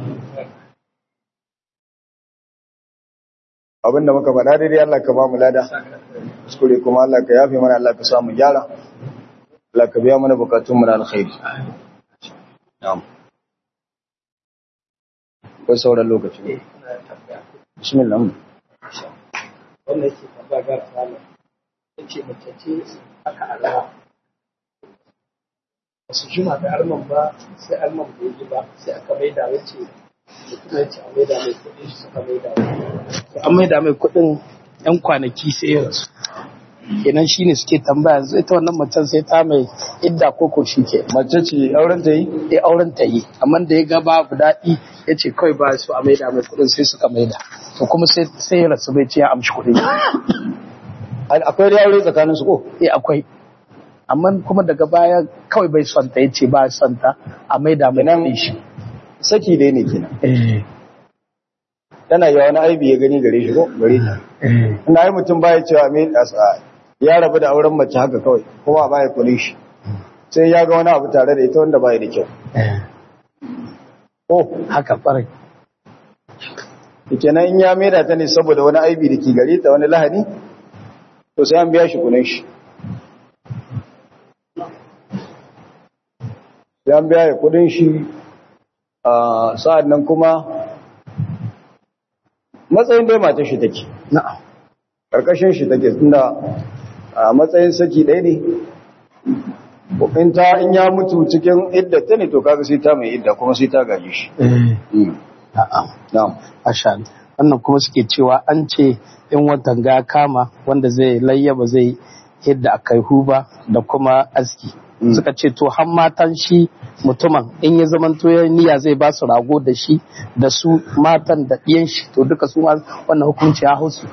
abinda muka faɗa daidai Allah ka ba mu lada kuskure kuma Allah ka yafe mana Allah ka samu gyara Allah ka biya mana bukatun mu na alkhairi na'am ko sauran lokaci bismillah wanda yake tambaya ga tsala ya ce mace ce aka alawa ba su jima da arman ba sai arman bai yi ba sai aka maida ya ce mutum ya ce a maida mai kuɗin shi suka maida mai an maida mai kuɗin yan kwanaki sai ya rasu kenan shi ne suke tambaya yanzu ita wannan macen sai ta mai idda koko shi ke mace ce auren ta yi ya auren ta yi amma da ya ga babu daɗi ya ce kawai ba su a maida mai kudin sai suka maida to kuma sai sai ya rasu bai ce ya amshi kudin akwai da aure tsakanin su ko eh akwai amma kuma daga baya kawai bai son ta yace ba son ta a maida mai Kenan- kudin shi saki dai ne kenan eh tana yi wani aibi ya gani gare shi ko gare ta eh ina yi mutum baya cewa me asa ya rabu da auren mace haka kawai kuma baya kule shi sai ya ga wani abu tare da ita wanda baya da kyau eh oh haka farai kenan in ya maida ta ne saboda wani aibi da ke gare ta wani lahani to sai an biya shi kunin shi sai an biya ya kudin shi a sa'ad nan kuma matsayin dai matar shi take na'am ƙarƙashin shi take tunda a matsayin saki ɗaya ne in ta in ya mutu cikin idda ta ne to kaga sai ta mai idda kuma sai ta gaji shi eh Mm. na'am na'am Masha Allah. Wannan kuma suke cewa an ce in watan ga kama wanda zai layyaba zai yadda a kai huba da kuma aski. Mm. Suka ce to har matan shi mutumin in ya zaman to ya niyya zai ba su rago da shi da su matan da ɗiyan shi to duka su ma wannan hukunci ya hausu.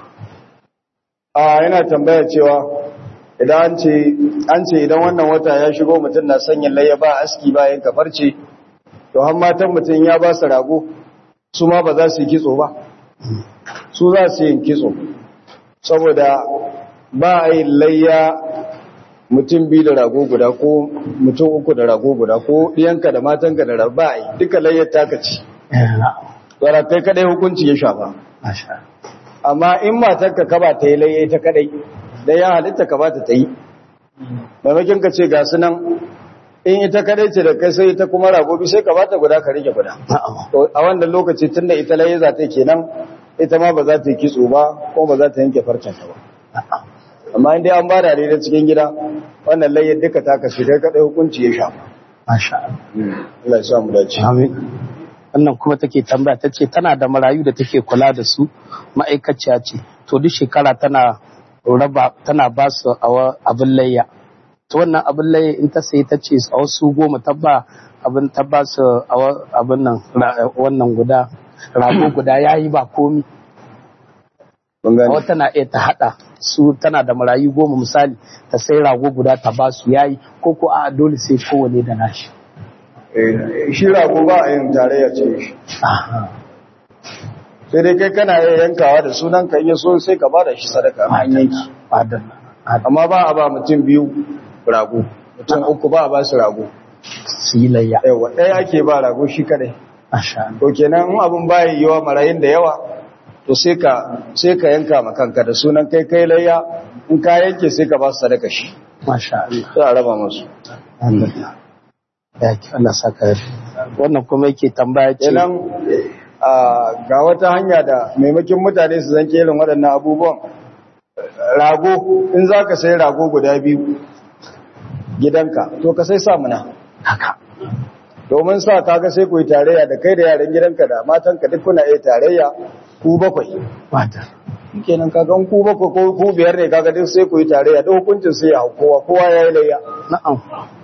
a yana tambaya cewa idan an ce an ce idan wannan wata ya shigo mutum na sanya layya ba aski ba yanka farce to har matan mutum ya ba su rago su ma ba za su yi kitso ba su za su yi kitso saboda ba a yi layya mutum biyu da rago guda ko mutum uku da rago guda ko ɗiyanka da matanka da rago ba a yi duka layyar taka ce tsara kai kadai hukunci ya shafa Masha amma in matarka ka ba ta yi laye ta kadai da ya halitta ka ba ta ta yi maimakon ka ce ga su nan in ita kadai ce da kai sai ita kuma ragobi sai ka ba ta guda ka rike guda Na'am. to a wannan lokaci tun da ita laye za ta yi kenan ita ma ba za ta yi kitso ba ko ba za ta yanke farcenta ba Na'am. amma in dai an ba da da cikin gida wannan layyar duka ta kashe kai kadai hukunci ya shafa Masha Allah. Allah ya sa mu dace Amin. Wannan kuma take tambaya ta ce tana da marayu da take kula da su ma'aikaciya ce to duk shekara tana raba tana ba su awa- abin layya. To wannan abin layya in ta sai ta ce a wasu goma ta ba abin ta ba su awa- abin nan ra- wannan guda rago guda yayi ba komi. mun gane Wata na iya ta hada su tana da marayu goma misali ta sai rago guda ta ba su yayi ko ko a dole sai kowane da nashi. Eh, shi rago ba a yin tarayya ce shi Aha. sai dai kai kana iya yankawa da sunan ka iya so sai ka ba da shi sadaka an yanki Adana. Adana. amma ba a ba mutum biyu rago mutum uku ba a ba su rago Su yi layya. yawa ɗaya ake ba rago shi kadai Masha Allah. to kenan in abin baya yiwa marayin da yawa to sai ka sai ka yanka ma kanka da sunan kai kai layya in ka yanke sai ka ba su sadaka shi Masha Allah. sai a raba musu Allah. Ya ki Allah saka yarda. Wannan kuma yake tambaya ce kenan a ga wata hanya da maimakin mutane su zanke irin waɗannan abubuwan rago in za ka sai rago guda biyu gidanka to ka sai samuna haka. domin sa kaga sai ku yi tarayya da kai da yaran gidanka da matanka duk kuna iya tarayya ku bakwai Wata. kenan kaga in ku bakwai ko ku biyar ne kaga duk sai ku yi tarayya da hukuncin sai ya hau kowa kowa ya yi layya Na'am.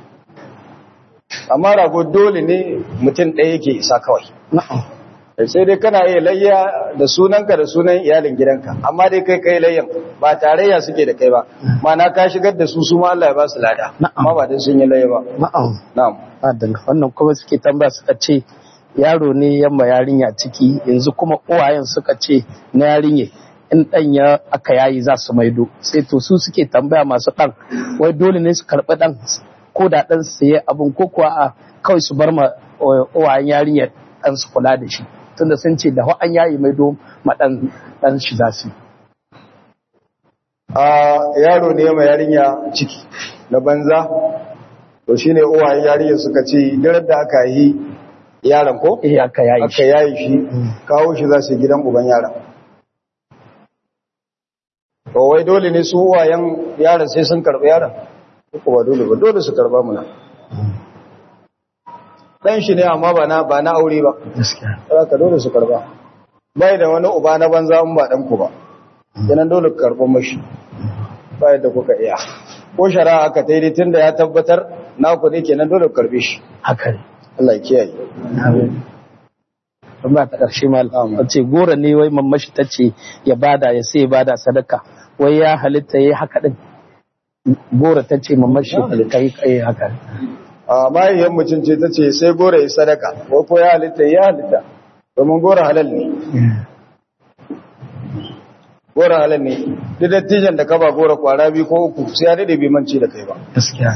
amma rago dole ne mutum ɗaya yake isa kawai Na'am. sai dai kana iya layya da sunanka da sunan iyalin gidanka amma dai kai kai layyan ba tarayya suke da kai ba mana ka shigar da su su ma Allah ya ba su lada Na'am. amma ba dai sun yi layya ba Na'am. na'am Adana. Wannan kuma suke tambaya suka ce yaro ne yamma yarinya ciki yanzu kuma uwayen suka ce na yarinya in ɗan ya aka yayi za su maido sai to su suke tambaya masu ɗan wai dole ne su karɓi ɗan ko da ɗan saye abin ko kuwa a kawai su bar ma uh, uwayen yarinya ɗan su kula da shi tunda sun ce da an yayi maido ma ɗan ɗan shi za su yi. a yaro ne mai yarinya ciki na banza to shine uwayen yarinya suka ce dirar da aka yi yaron ko eh aka yayi aka shi yayi shi kawo shi za su yi gidan uban yaron to wai dole ne su uwayen yaron sai sun karɓi yaron ko ba dole ba dole su karɓa muna dan shi ne amma ba na ba na aure ba gaskiya haka dole su karɓa bai da wani uba na banza in ba dan ku ba kenan dole ku karɓa mashi ba yadda kuka iya ko shari'a aka tayi tunda ya tabbatar naku ne kenan dole ku karɓe shi haka ne Allah ya kiyaye Amin. tambaya ta ƙarshe mal ce gora ne wai mamashi ta ce ya bada ya sai ya bada sadaka wai ya halitta ya yi haka din gora ta ce mamashi ka yi kai haka a mahaifiyar mutum ce ta ce sai gora ya sadaka ko ko ya halitta ya halitta domin gora halal ne gora halal ne duk dattijan da ka ba gora kwara biyu ko uku sai ya daɗe bai mance da kai ba gaskiya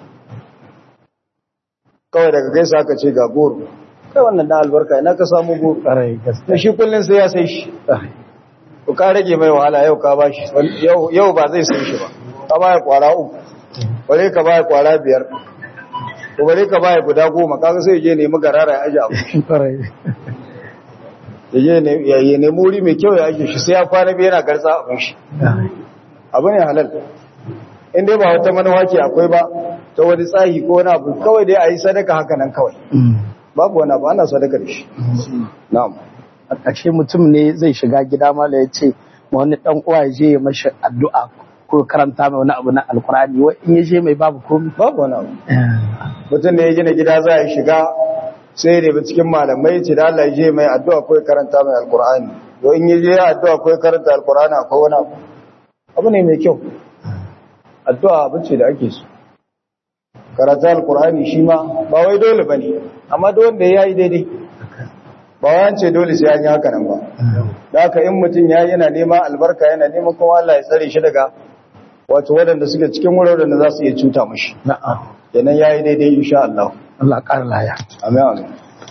kawai daga gaisa aka ce ga goro kai wannan dan albarka ina ka samu goro ƙarai da gaskiya shi kullum sai ya sai shi ko ka rage mai wahala yau ka bashi yau yau ba zai sai shi ba ka baya kwara uku bare ka baya kwara biyar ko bare ka baya guda goma kaga sai je nemi garara ya aje abu ƙarai ya je ne ya ya nemi wuri mai kyau ya aje shi sai ya kwana biyu yana garza abin shi abu ne halal in dai ba wata manuwa ke akwai ba ta wani tsahi ko wani abu kawai dai a yi sadaka haka nan kawai babu wani abu ana sadaka da shi na'am a ƙarshe mutum ne zai shiga gida mala ya ce ma wani ɗan uwa ya je ya mashi addu'a ko karanta mai wani abu na alkurani wai in ya je mai babu komi babu wani abu mutum ne ya gina gida za a shiga sai da bi cikin malamai ce da Allah ya je mai addu'a ko ya karanta mai alkur'ani to in ya je ya addu'a ko ya karanta alkur'ani akwai wani abu abu ne mai kyau addu'a abu ce da ake so karanta alkur'ani shi ma ba wai dole bane amma duk wanda ya yi daidai ba wai an ce dole sai an yi haka nan ba da haka in mutum ya yana neman albarka yana neman kuma Allah ya tsare shi daga wato waɗanda suke cikin wuraren da za su iya cuta mashi na'am kenan ya yi daidai insha Allah Allah ƙara laya amin amin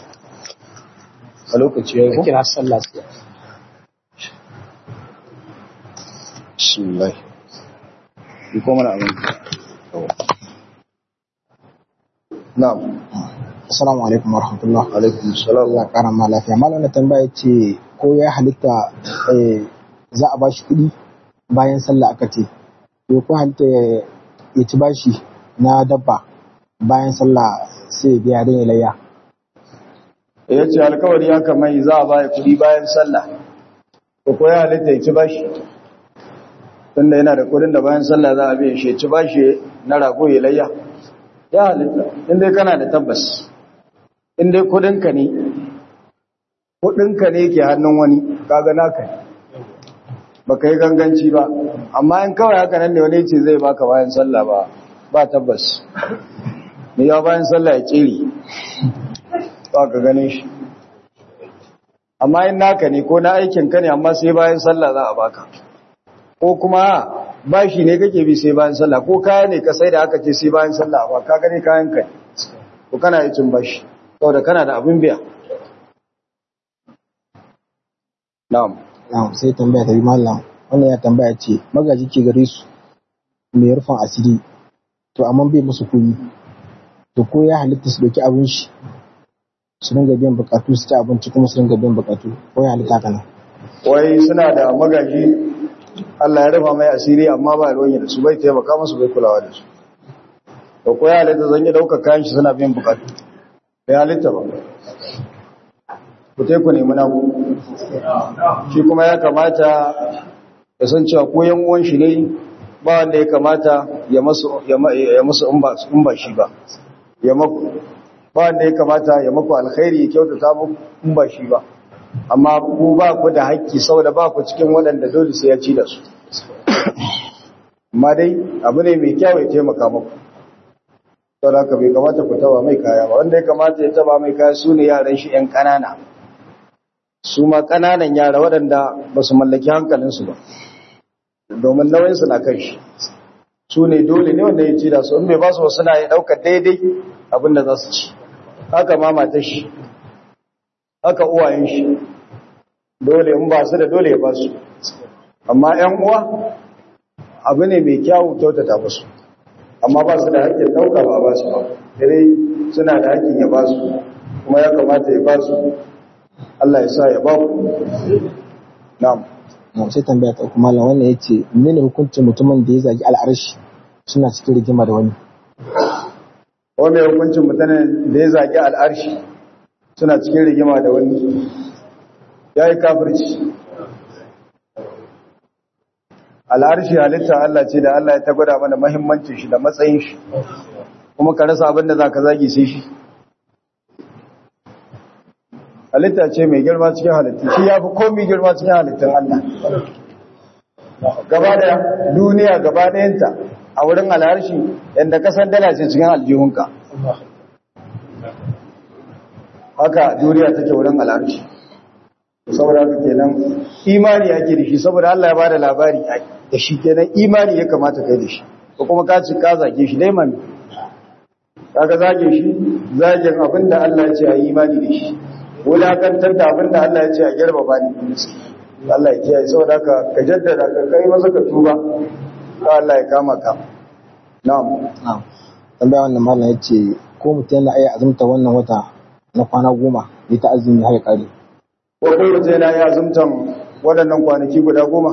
a lokaci ya yi ka ko? kira sallah sai bismillah yi ko mana amin na'am Assalamu alaikum warahmatullah. alaikum salam Allah kara ma lafiya. Malam na tambaya ce ko ya halitta eh, za a bashi kuɗi bayan sallah aka ce. To ko halitta ya ya ci bashi na dabba bayan sallah sai ya biya don ya layya. ya ce alkawari haka mai za a baya kudi bayan sallah ko ko ya halitta ya ci bashi tunda yana da kudin da bayan sallah za a biya shi ya ci bashi na rago ya layya ya halitta inda kana da tabbas inda kudinka ne kudinka ne ke hannun wani kaga naka ne baka yi ganganci ba amma in kawai haka nan ne wani ce zai baka bayan sallah ba ba tabbas ne ya bayan sallah ya tsiri ba ka ganin shi amma in naka ne ko na aikin ka ne amma sai bayan sallah za a baka ko kuma bashi ne kake bi sai bayan sallah ko kaya ne ka sai da aka ce sai bayan sallah ba ka gani kayan ka ne ko kana yi cin bashi saboda kana da abin biya na'am Na'am sai tambaya ta bi malam. Wannan ya tambaya ce magaji ke gare su mai rufin asiri to amma bai musu kuɗi. To ko ya halitta su ɗauki abin shi su dinga biyan bukatu su ci abinci kuma su dinga biyan bukatu ko ya halitta haka nan. wai suna da magaji Allah ya rufa mai asiri amma ba ruwan da su bai taimaka musu bai kulawa da su da ko ya halitta zan yi ɗaukar kayan shi suna biyan bukatu bai halitta ba ku te ku nemi naku shi kuma ya kamata ya san cewa ko yan uwan shi ne ba wanda ya kamata ya masu ya ma- ya musu in ba in ba shi ba ya maku ba wanda ya kamata ya maku alkhairi ya kyautata muku in ba shi ba amma ku ba ku da haƙƙi saboda ba ku cikin waɗanda dole sai ya ci da su amma dai abu ne mai kyau ya taimaka muku saboda haka bai kamata ku taba mai kaya ba wanda ya kamata ya taba mai kaya su ne yaran shi 'yan ƙanana su ma ƙananan yara waɗanda ba su mallaki hankalinsu ba domin nauyinsu na kan shi su ne dole ne wanda ya ci da su in bai ba su wasu na ya ɗauka daidai abin da za su ci haka ma matar shi haka uwayen shi dole in ba su da dole ya ba su amma 'yan uwa abu ne mai kyawu kyautata musu amma ba su da haƙƙin ɗauka ba ba su ba dare suna da haƙƙin ya ba su kuma ya kamata ya ba su Allah ya sa ya ba ku na'am Na'am sai tambaya ta uku malam wannan yace menene hukuncin mutumin da ya zagi al'arshi suna cikin rigima da wani. wanda hukuncin mutanen da ya zagi al'arshi suna cikin rigima da wani ya yi kafirci al'arshi halitta Allah ce da Allah ya ta gwada mana mahimmancin shi da matsayin shi kuma ka rasa abin da za ka zagi sai shi halitta ce mai girma cikin halittu shi ya fi komi girma cikin halittun Allah gaba da duniya gaba ɗayanta a wurin alharshi yadda kasar dala ce cikin aljihunka haka duniya take wurin alharshi saboda haka kenan imani ake da shi saboda Allah ya ba da labari da shi kenan imani ya kamata kai da shi ko kuma ka ci ka zage shi dai mami kaga zage shi zagen abinda Allah ya ce a yi imani da shi wulakantar da abinda Allah ya ce a girba ba ni Allah ya kiyaye saboda haka ka jaddada ka kai masa ka tuba ka Allah ya kama ka na'am na'am tambaya wannan mallam yace ko mutum yana iya azumta wannan wata na kwana goma ya ta azumi har ya kare ko kai mutum yana iya azumtan waɗannan kwanaki guda goma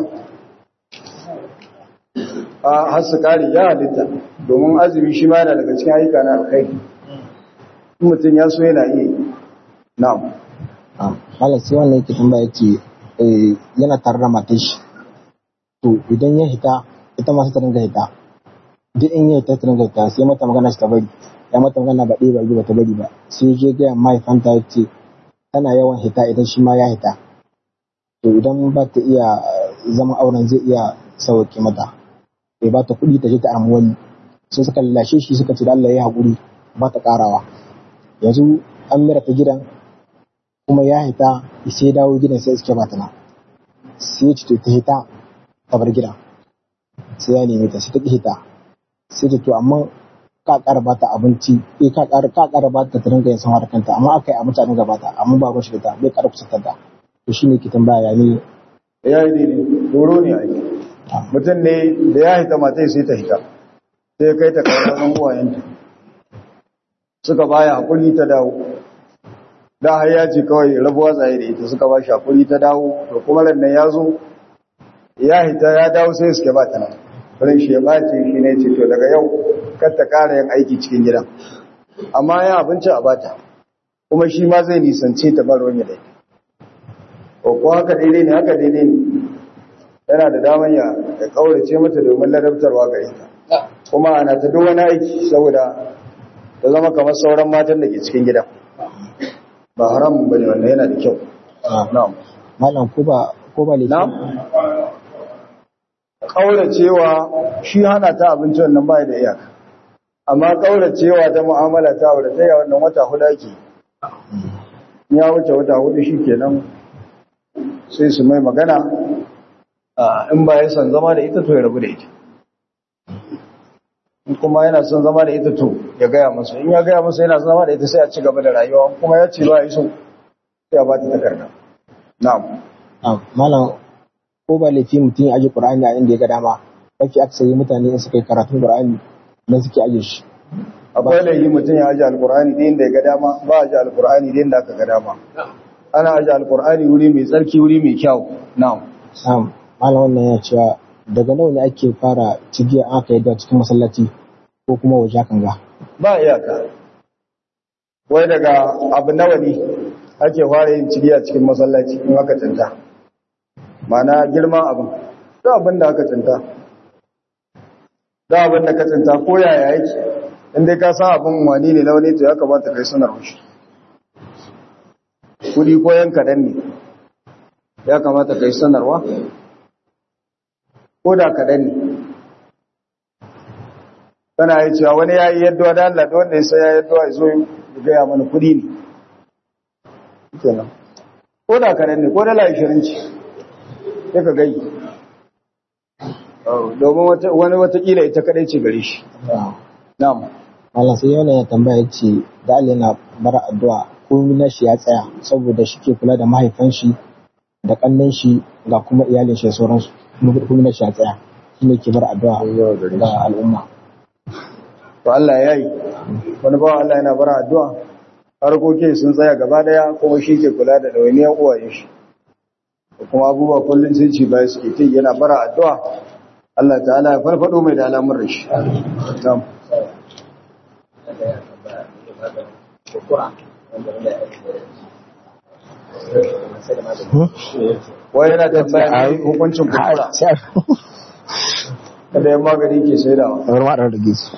a har su kare ya halitta domin azumi shi ma yana daga cikin ayyuka na alkhairi mutum ya so yana iya na'am malam sai wannan yake tambaya yace yana tare da matar shi to idan ya hita ita ma ta dinga hita duk in ya hita ta dinga hita sai mata magana shi ta bari ya mata magana ba ɗaya ba biyu ba ta bari ba sai je ga mahaifanta ya ce tana yawan hita idan shi ma ya hita to idan ba ta iya zama auren zai iya sauke mata bai ba ta kuɗi ta je ta amu wani sai suka lashe shi suka ce da Allah ya haƙuri ba ta ƙarawa yanzu an mira ta gidan kuma ya hita sai dawo gidan sai suke bata na sai ya ce ta hita ta bar gidan sai ya neme ta sai ta ki hita sai ta to amma ka ƙara bata abinci eh ka ƙara ka ƙara bata ta ringa yin sama da kanta amma aka yi abinci a dinga bata amma ba shi da ta bai ƙara kusantar da to shine ke tambaya ya ne ya yi daidai horo ne ake mutum ne da ya hita mata sai ta hita sai kai ta kawo uwayenta suka baya hakuri ta dawo da har ya ce kawai rabuwa tsaye da ita suka ba shi hakuri ta dawo to kuma rannan ya zo ya hita ya dawo sai suke ba ta nan wurin shi ya bace shi ne ce to daga yau kar ta kara yin aiki cikin gidan amma ya abinci a bata kuma shi ma zai nisance ta bar wani da ko ko haka daidai ne haka daidai ne yana da daman ya ya kaurace mata domin ladabtarwa gare ta kuma ana ta duk wani aiki saboda ta zama kamar sauran matan da ke cikin gidan ba haramun bane wannan yana da kyau na'am malam ko ba ko ba na'am kauracewa shi hana ta abinci wannan ba da iyaka amma kauracewa ta mu'amala ta aure ta ya wannan wata hudu ake ya wuce wata hudu shikenan sai su mai magana in ba ya san zama da ita to ya rabu da ita in kuma yana son zama da ita to ya gaya masa in ya gaya masa yana son zama da ita sai a ci gaba da rayuwa kuma ya ce ba ya so sai a ba ta takarda na'am malam ko ba laifi mutum ya aje qur'ani a inda ya ga dama mafi akasari mutane in suka yi karatun qur'ani nan suke aje shi akwai laifi mutum ya aje alqur'ani da inda ya ga dama ba aje alqur'ani da inda aka ga dama ana aje alqur'ani wuri mai tsarki wuri mai kyau na'am sam malam wannan ya cewa daga nawa ne ake fara cigiya aka yi da cikin masallaci ko kuma waje kan ga ba iyaka wai daga abu nawa ne ake fara yin cigiya cikin masallaci in aka tanta mana girman abin da abin da aka tanta da abin da ka tanta ko yaya yake inda ka san abin wani ne na wani to ya kamata kai sanar shi kudi ko yan kaɗan ne ya kamata kai sanarwa ko da kaɗan ne kana yi cewa wani ya yi yadda da Allah da wanda ya sai ya yadda ya zo ya gaya mana kudi ne kenan ko da kaɗan ne ko dala ishirin ce sai ka gai domin wani watakila ita kaɗai ce gare shi na'am malam sai yana ya tambaya ce da Allah yana bara addu'a ko na shi ya tsaya saboda shi ke kula da mahaifan shi da kannan shi ga kuma iyalin shi da sauransu kuma na shi ya tsaya shi ne ke bara addu'a ga al'umma to Allah ya yi wani bawa Allah yana bara addu'a harkokin sun tsaya gaba daya kuma shi ke kula da ɗawainiyar uwaye shi kuma abubuwa kullum sun ci baya suke ta yana bara addu'a Allah ta'ala ya farfado mai da alamun rashi wai yana tambaya ne hukuncin kurkura kada ya magani ke sai da kamar ma da rage su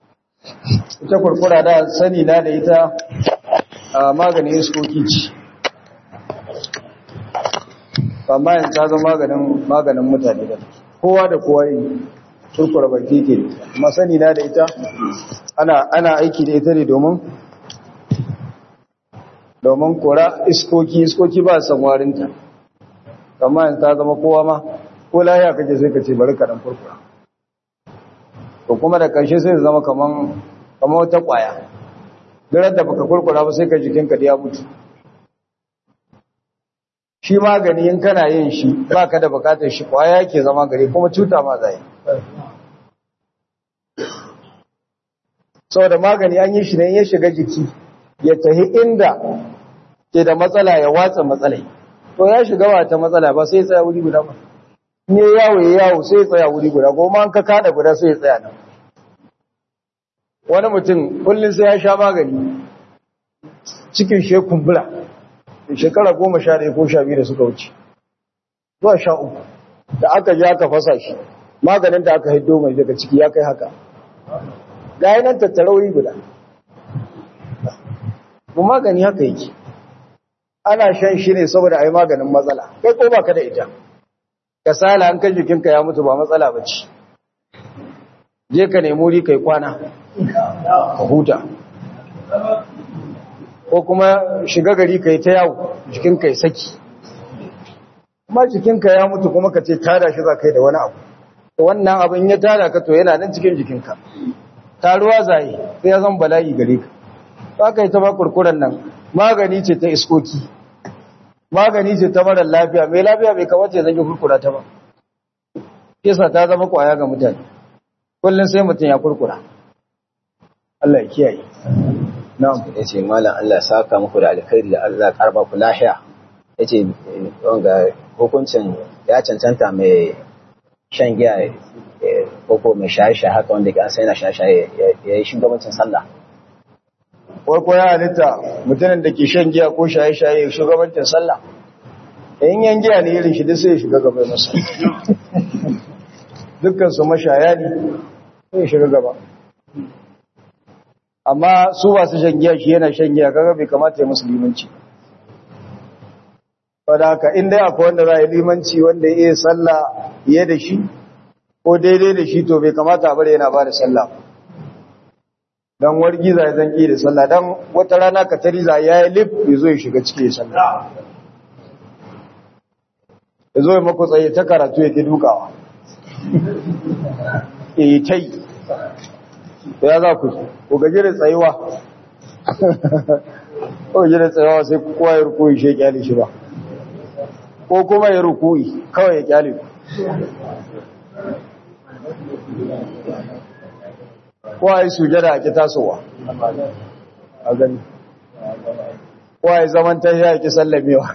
ita kurkura da sani na da ita a maganin iskoki ce amma yanzu ta zama maganin maganin mutane da kowa da kowa yi turkura baki ke amma sani na da ita ana ana aiki da ita ne domin domin kora iskoki iskoki ba san warinta amma yanzu ta zama kowa ma ko lahiya kake sai ka ce bari ka dan kurkura to kuma da karshe sai zama kaman kaman wata kwaya duk da baka kurkura ba sai ka jikinka da ya mutu shi magani in kana yin shi baka da bukatar shi kwaya yake zama gare kuma cuta ma zai saboda magani an yi shi ne ya shiga jiki ya tahi inda ke da matsala ya watsa matsalai to ya shiga wata matsala ba sai ya tsaya wuri guda ba ne yawo ya yawo sai ya tsaya wuri guda goma an ka kada guda sai ya tsaya nan wani mutum kullum sai ya sha magani cikin shi kumbura shekara goma sha ɗaya ko sha biyu da suka wuce zuwa sha uku da aka ji aka fasa shi maganin da aka haido mai daga ciki ya kai haka ga nan tattarauri guda mu magani haka yake ana shan shi ne saboda a yi maganin matsala kai ko baka da ita kasala an kan jikinka ya mutu ba matsala ba ce je ka nemi wuri kai kwana ka huta ko kuma shiga gari kai ta yawo jikinka ya saki kuma jikinka ya mutu kuma ka ce tada shi za ka yi da wani abu to wannan abin ya tada ka to yana nan cikin jikinka taruwa zai sai ya zan bala'i gare ka ba ka yi ta ba kurkuren nan magani ce ta iskoki magani ce ta marar lafiya mai lafiya bai kamata ya zange kurkura ta ba kisa ta zama kwaya ga mutane kullum sai mutum ya kurkura Allah ya kiyaye na'am yace mallam Allah ya saka muku da alkhairi da Allah ya karba ku lafiya yace wanga hukuncin ya cancanta mai shan giya ko mai shaye-shaye haka wanda an sai na shaye-shaye ya yi shugabancin sallah farko ya halitta mutumin da ke shan giya ko shaye-shaye shugabancin sallah in yan giya ne irin shi duk sai ya shiga gaba masa dukkan su mashaya ne sai ya shiga gaba amma su ba su shan giya shi yana shan giya kaga bai kamata ya musu limanci wadda haka in dai akwai wanda za a yi limanci wanda ya iya sallah fiye da shi ko daidai da shi to bai kamata a bari yana ba da sallah don wargi za ya zanki da sallah don wata rana ka tari za ya yi lif ya zo ya shiga ciki ya sallah ya zo ya mako tsaye ta karatu ya ke dukawa ya yi ta yi to ya za ku ku gaji da tsayuwa ko gaji da tsayuwa sai kowa ya rukuyi shi ya kyale shi ba ko kuma ya rukuyi kawai ya kyale ku ko a yi sujada a ki tasowa a gani ko a yi zaman ta yi a ki sallamewa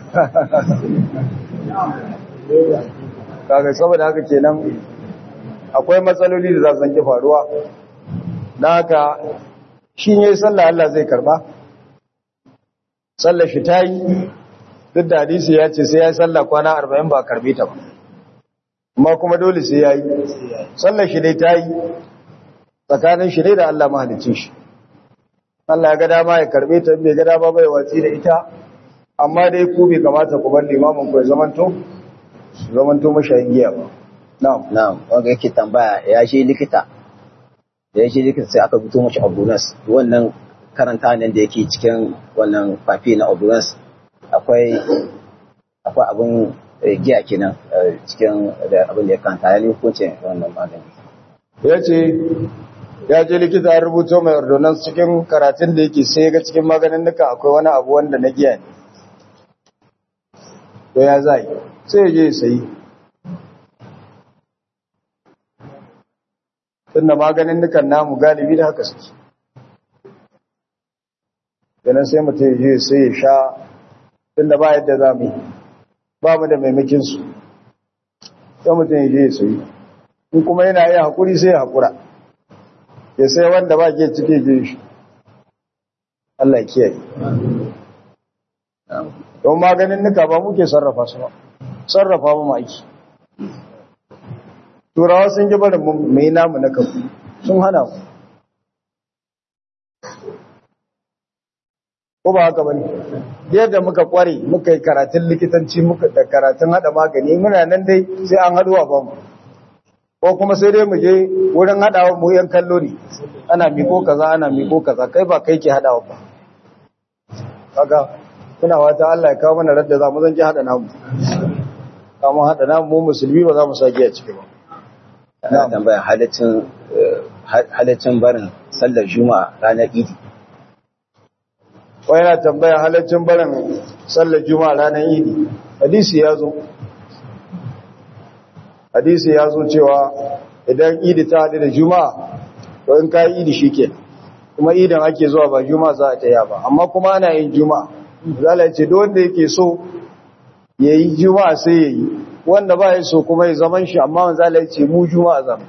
kaga saboda haka kenan akwai matsaloli da za su zanki faruwa na haka shi ne sallah Allah zai karba sallah shi ta yi duk da hadisi ya ce sai ya yi sallah kwana arba'in ba karbe ta ba amma kuma dole sai ya yi sallah shi dai ta yi tsakanin shi ne da Allah mahalicin shi Allah ya ga dama ya karbe ta bai ga dama bai watsi da ita amma dai ku bai kamata ku bar limamin ku ya zamanto zamanto mashayin giya ba na'am na'am wanda yake tambaya ya je likita da ya je likita sai aka fito mashi ambulance wannan karanta nan da yake cikin wannan fafi na ambulance akwai akwai abin giya kenan cikin da abin da ya kanta ya ne hukuncin wannan magani ya ce ya je likita ya rubuto mai ordonance cikin karatun da yake sai ga cikin maganin nuka akwai wani abu wanda na giya ne to ya zai sai ya je ya sayi tunda maganin nukan namu galibi da haka suke ganin sai mutum ya je sai ya sha tunda ba yadda za mu yi ba mu da maimakinsu sai mutum ya je ya sayi in kuma yana iya haƙuri sai ya haƙura ya sai wanda ba ke cike je shi Allah kiyaye don maganin nuka ba muke sarrafa su ba sarrafa mu aiki turawa sun ji barin mai namu na kafu sun hana mu ko ba haka bane yadda muka kware muka yi karatun likitanci muka da karatun hada magani muna nan dai sai an haduwa ba mu ko kuma sai dai mu je wurin hadawa mu yan kallo ne ana miko kaza ana miko kaza kai ba kai ke hadawa ba kaga kuna wata Allah ya kawo mana radda za mu zan ji hada namu kamun hada namu mu musulmi ba za mu sake a ciki ba ana tambaya halaccin halaccin barin sallar juma'a ranar idi wai yana tambaya halaccin barin sallar juma'a ranar idi hadisi ya zo hadisi ya zo cewa idan idi ta haɗu da juma'a to in ka yi idi shi ke kuma idan ake zuwa ba juma'a za a ta ba amma kuma ana yin juma'a zala ce duk wanda yake so ya yi juma'a sai ya yi wanda ba ya so kuma ya zaman shi amma wanda zala ce mu juma'a zama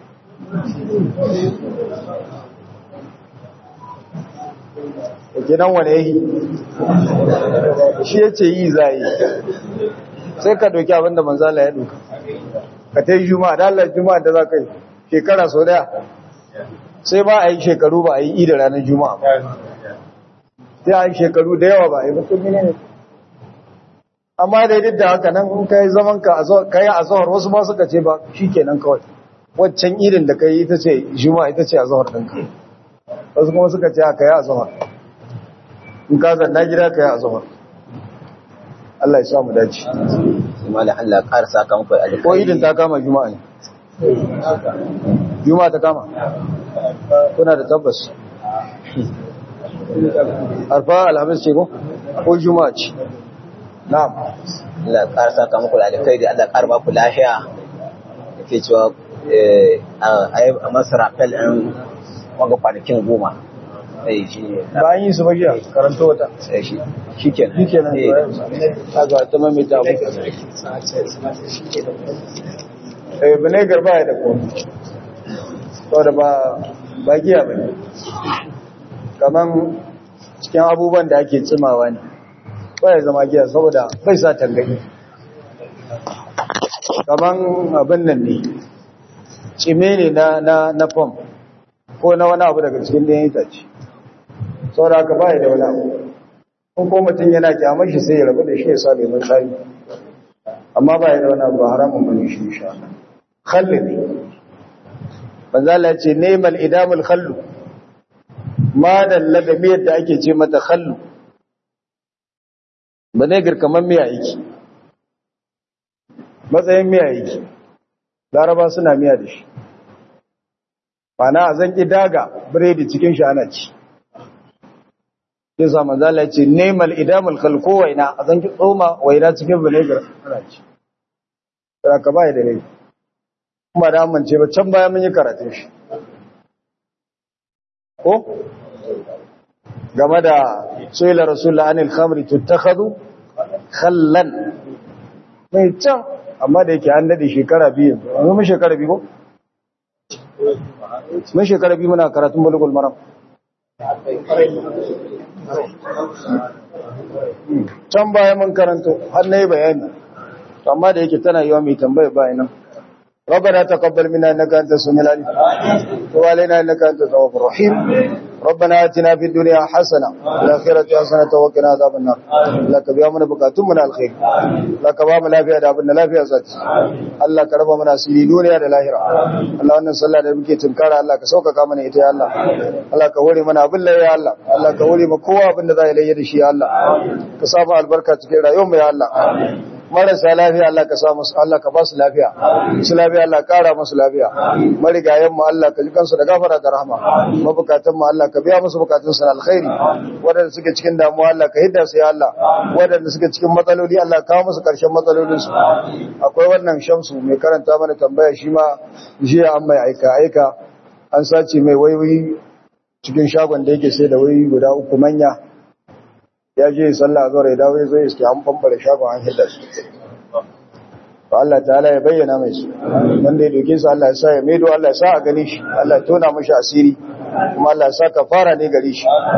gidan wane yi shi ya ce yi za yi sai ka doki abinda manzala ya doka ka ta yi juma'a da Allah juma'a da za ka yi shekara sau daya sai ba a yi shekaru ba a yi ida ranar juma'a sai a yi shekaru da yawa ba a yi mutum ne amma da duk da haka nan in ka yi zaman ka yi a zahar wasu ma suka ce ba shi kenan kawai waccan idin da ka yi ita ce juma'a ita ce a zahar ɗinka wasu kuma suka ce ka yi a zahar in ka zanna gida ka yi a zahar Allah ya sa mu dace kuma da Allah ƙara saka muku alƙawari ko idin ta kama juma'a ne juma'a ta kama kuna da tabbas arfa alhamis ce ko ko juma'a ce na'am Allah ƙara saka muku alƙawari Allah ƙara ba ku lafiya yake cewa a masu rafel ɗin wanga kwanakin goma sai shi ne bayan yi su bagiya karanta wata sai shi shi kenan shi kenan ta ga ta mamita abu eh bane garba ya da komi saboda ba ba giya bane kaman cikin abubuwan da ake tsimawa ne ba ya zama giya saboda bai sa tangani kaman abin nan ne cime ne na na na fam ko na wani abu daga cikin ɗayan itace saboda haka ba ya da wani abu in ko mutum yana kyamar shi sai ya rabu da shi ya sa lemun tsari amma ba ya da wani abu haramun bane shi insha Allah khalli ne banza Allah ce neman idamul khallu ma dalla da miyar da ake ce mata khallu ba ne girkaman miya yake matsayin miya yake laraba suna miya da shi Bana a zan daga biredi cikin shi ana ci sai sa manzo Allah ya ce nemal idamul khalqu waina a zan ki tsoma waina cikin vinegar ana ci sai ka bai da rai kuma da amince ba can baya mun yi karatun shi ko game da suila rasulullah anil khamri tuttakhadhu khallan mai can amma da yake an dade shekara biyu yanzu mun shekara biyu ko mun shekara biyu muna karatun bulugul maram can baya mun karanto har na yi bayani amma da yake tana yiwa mai tambaya bayanan ربنا تقبل منا انك انت السميع العليم وتب علينا انك انت التواب الرحيم ربنا اتنا في الدنيا حسنه وفي الاخره حسنه وقنا عذاب النار لك بيا من بكاتم من الخير لك ba mu lafiya da abin da lafiya za ta Allah ka raba mana asiri duniya da lahira Allah wannan sallah da muke tunkara Allah ka sauƙaƙa mana ita ya Allah Allah ka hore mana abin ya Allah Allah ka hore ma kowa abin da za ya layya da shi ya Allah ka samu albarka cikin rayuwar mu ya Allah marasa lafiya Allah ka sa musu Allah ka ba su lafiya su lafiya Allah kara musu lafiya marigayen mu Allah ka ji kansu da gafara da rahama mabukatan mu Allah ka biya musu bukatun su na alkhairi wadanda suke cikin damuwa Allah ka hidda su ya Allah wadanda suke cikin matsaloli Allah ka kawo musu karshen matsalolin su akwai wannan shamsu mai karanta mana tambaya shi ma jiya an mai aika aika an sace mai waiwayi cikin shagon da yake sai da wayoyi guda uku manya ya je sallah zuwa ya dawo ya zo iske an bambara shagon an hidda su to Allah ta'ala ya bayyana mai su wanda ya doke su Allah ya sa ya maido Allah ya sa a gani shi Allah ya tona mashi asiri kuma Allah ya sa kafara ne gare shi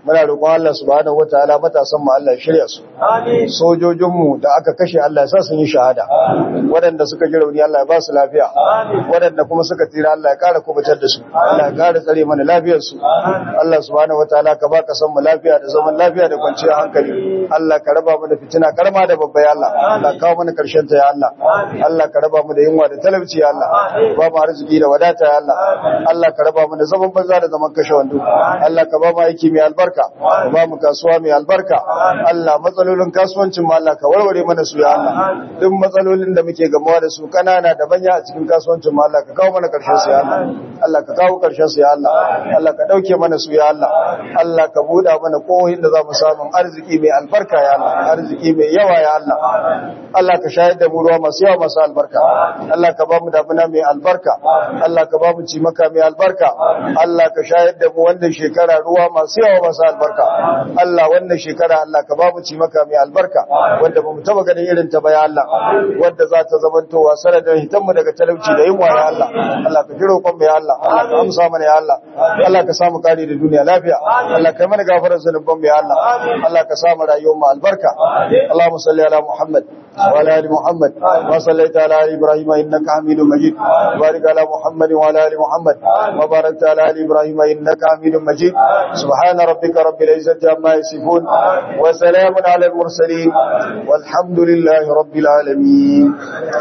muna roƙon Allah subhanahu wataala matasan mu Allah ya shirya su sojojin mu da aka kashe Allah ya sa sun yi shahada waɗanda suka ji rauni Allah ya ba su lafiya waɗanda kuma suka tsira Allah ya ƙara kubutar da su Allah ya ƙara tsare mana lafiyar su Allah subhanahu wataala ka ba ka san mu lafiya da zaman lafiya da kwanciyar hankali Allah ka raba mu da fitina karma da babba ya Allah Allah kawo mana karshen ta ya Allah Allah ka raba mu da yunwa da talauci ya Allah ba mu arziki da wadata ya Allah Allah ka raba mu da zaman banza da zaman kashe wando Allah ka ba mu aiki mai albarka ka ba mu kasuwa mai albarka Allah matsalolin kasuwancin mu Allah ka warware mana su ya Allah duk matsalolin da muke gamawa da su kanana da banya a cikin kasuwancin mu Allah ka kawo mana karshen su ya Allah Allah ka kawo karshen su ya Allah Allah ka dauke mana su ya Allah Allah ka buɗa mana kohin da za mu samu arziki mai albarka ya Allah arziki mai yawa ya Allah Allah ka shayar da mu ruwa masu yawa masu albarka Allah ka ba mu damuna mai albarka Allah ka ba mu cimaka mai albarka Allah ka shayar da mu wannan shekara ruwa masu yawa masu albarka Allah wannan shekara Allah ka ba mu cimaka mai albarka wanda ba mu taba ganin irin ta ba ya Allah wanda za ta zamantowa sanadin hitan mu daga talauci da yunwa ya Allah Allah ka jiro kon ya Allah Allah ka amsa mana ya Allah Allah ka samu kare da duniya lafiya Allah ka mana gafarar zanubban mu ya Allah Allah ka samu rayuwar mu albarka Allahumma salli ala Muhammad وعلى ال محمد وصليت على ال ابراهيم انك حميد مجيد وبارك على محمد وعلى ال محمد وباركت على ال ابراهيم انك حميد مجيد سبحان ربك رب العزه عما يصفون وسلام على المرسلين والحمد لله رب العالمين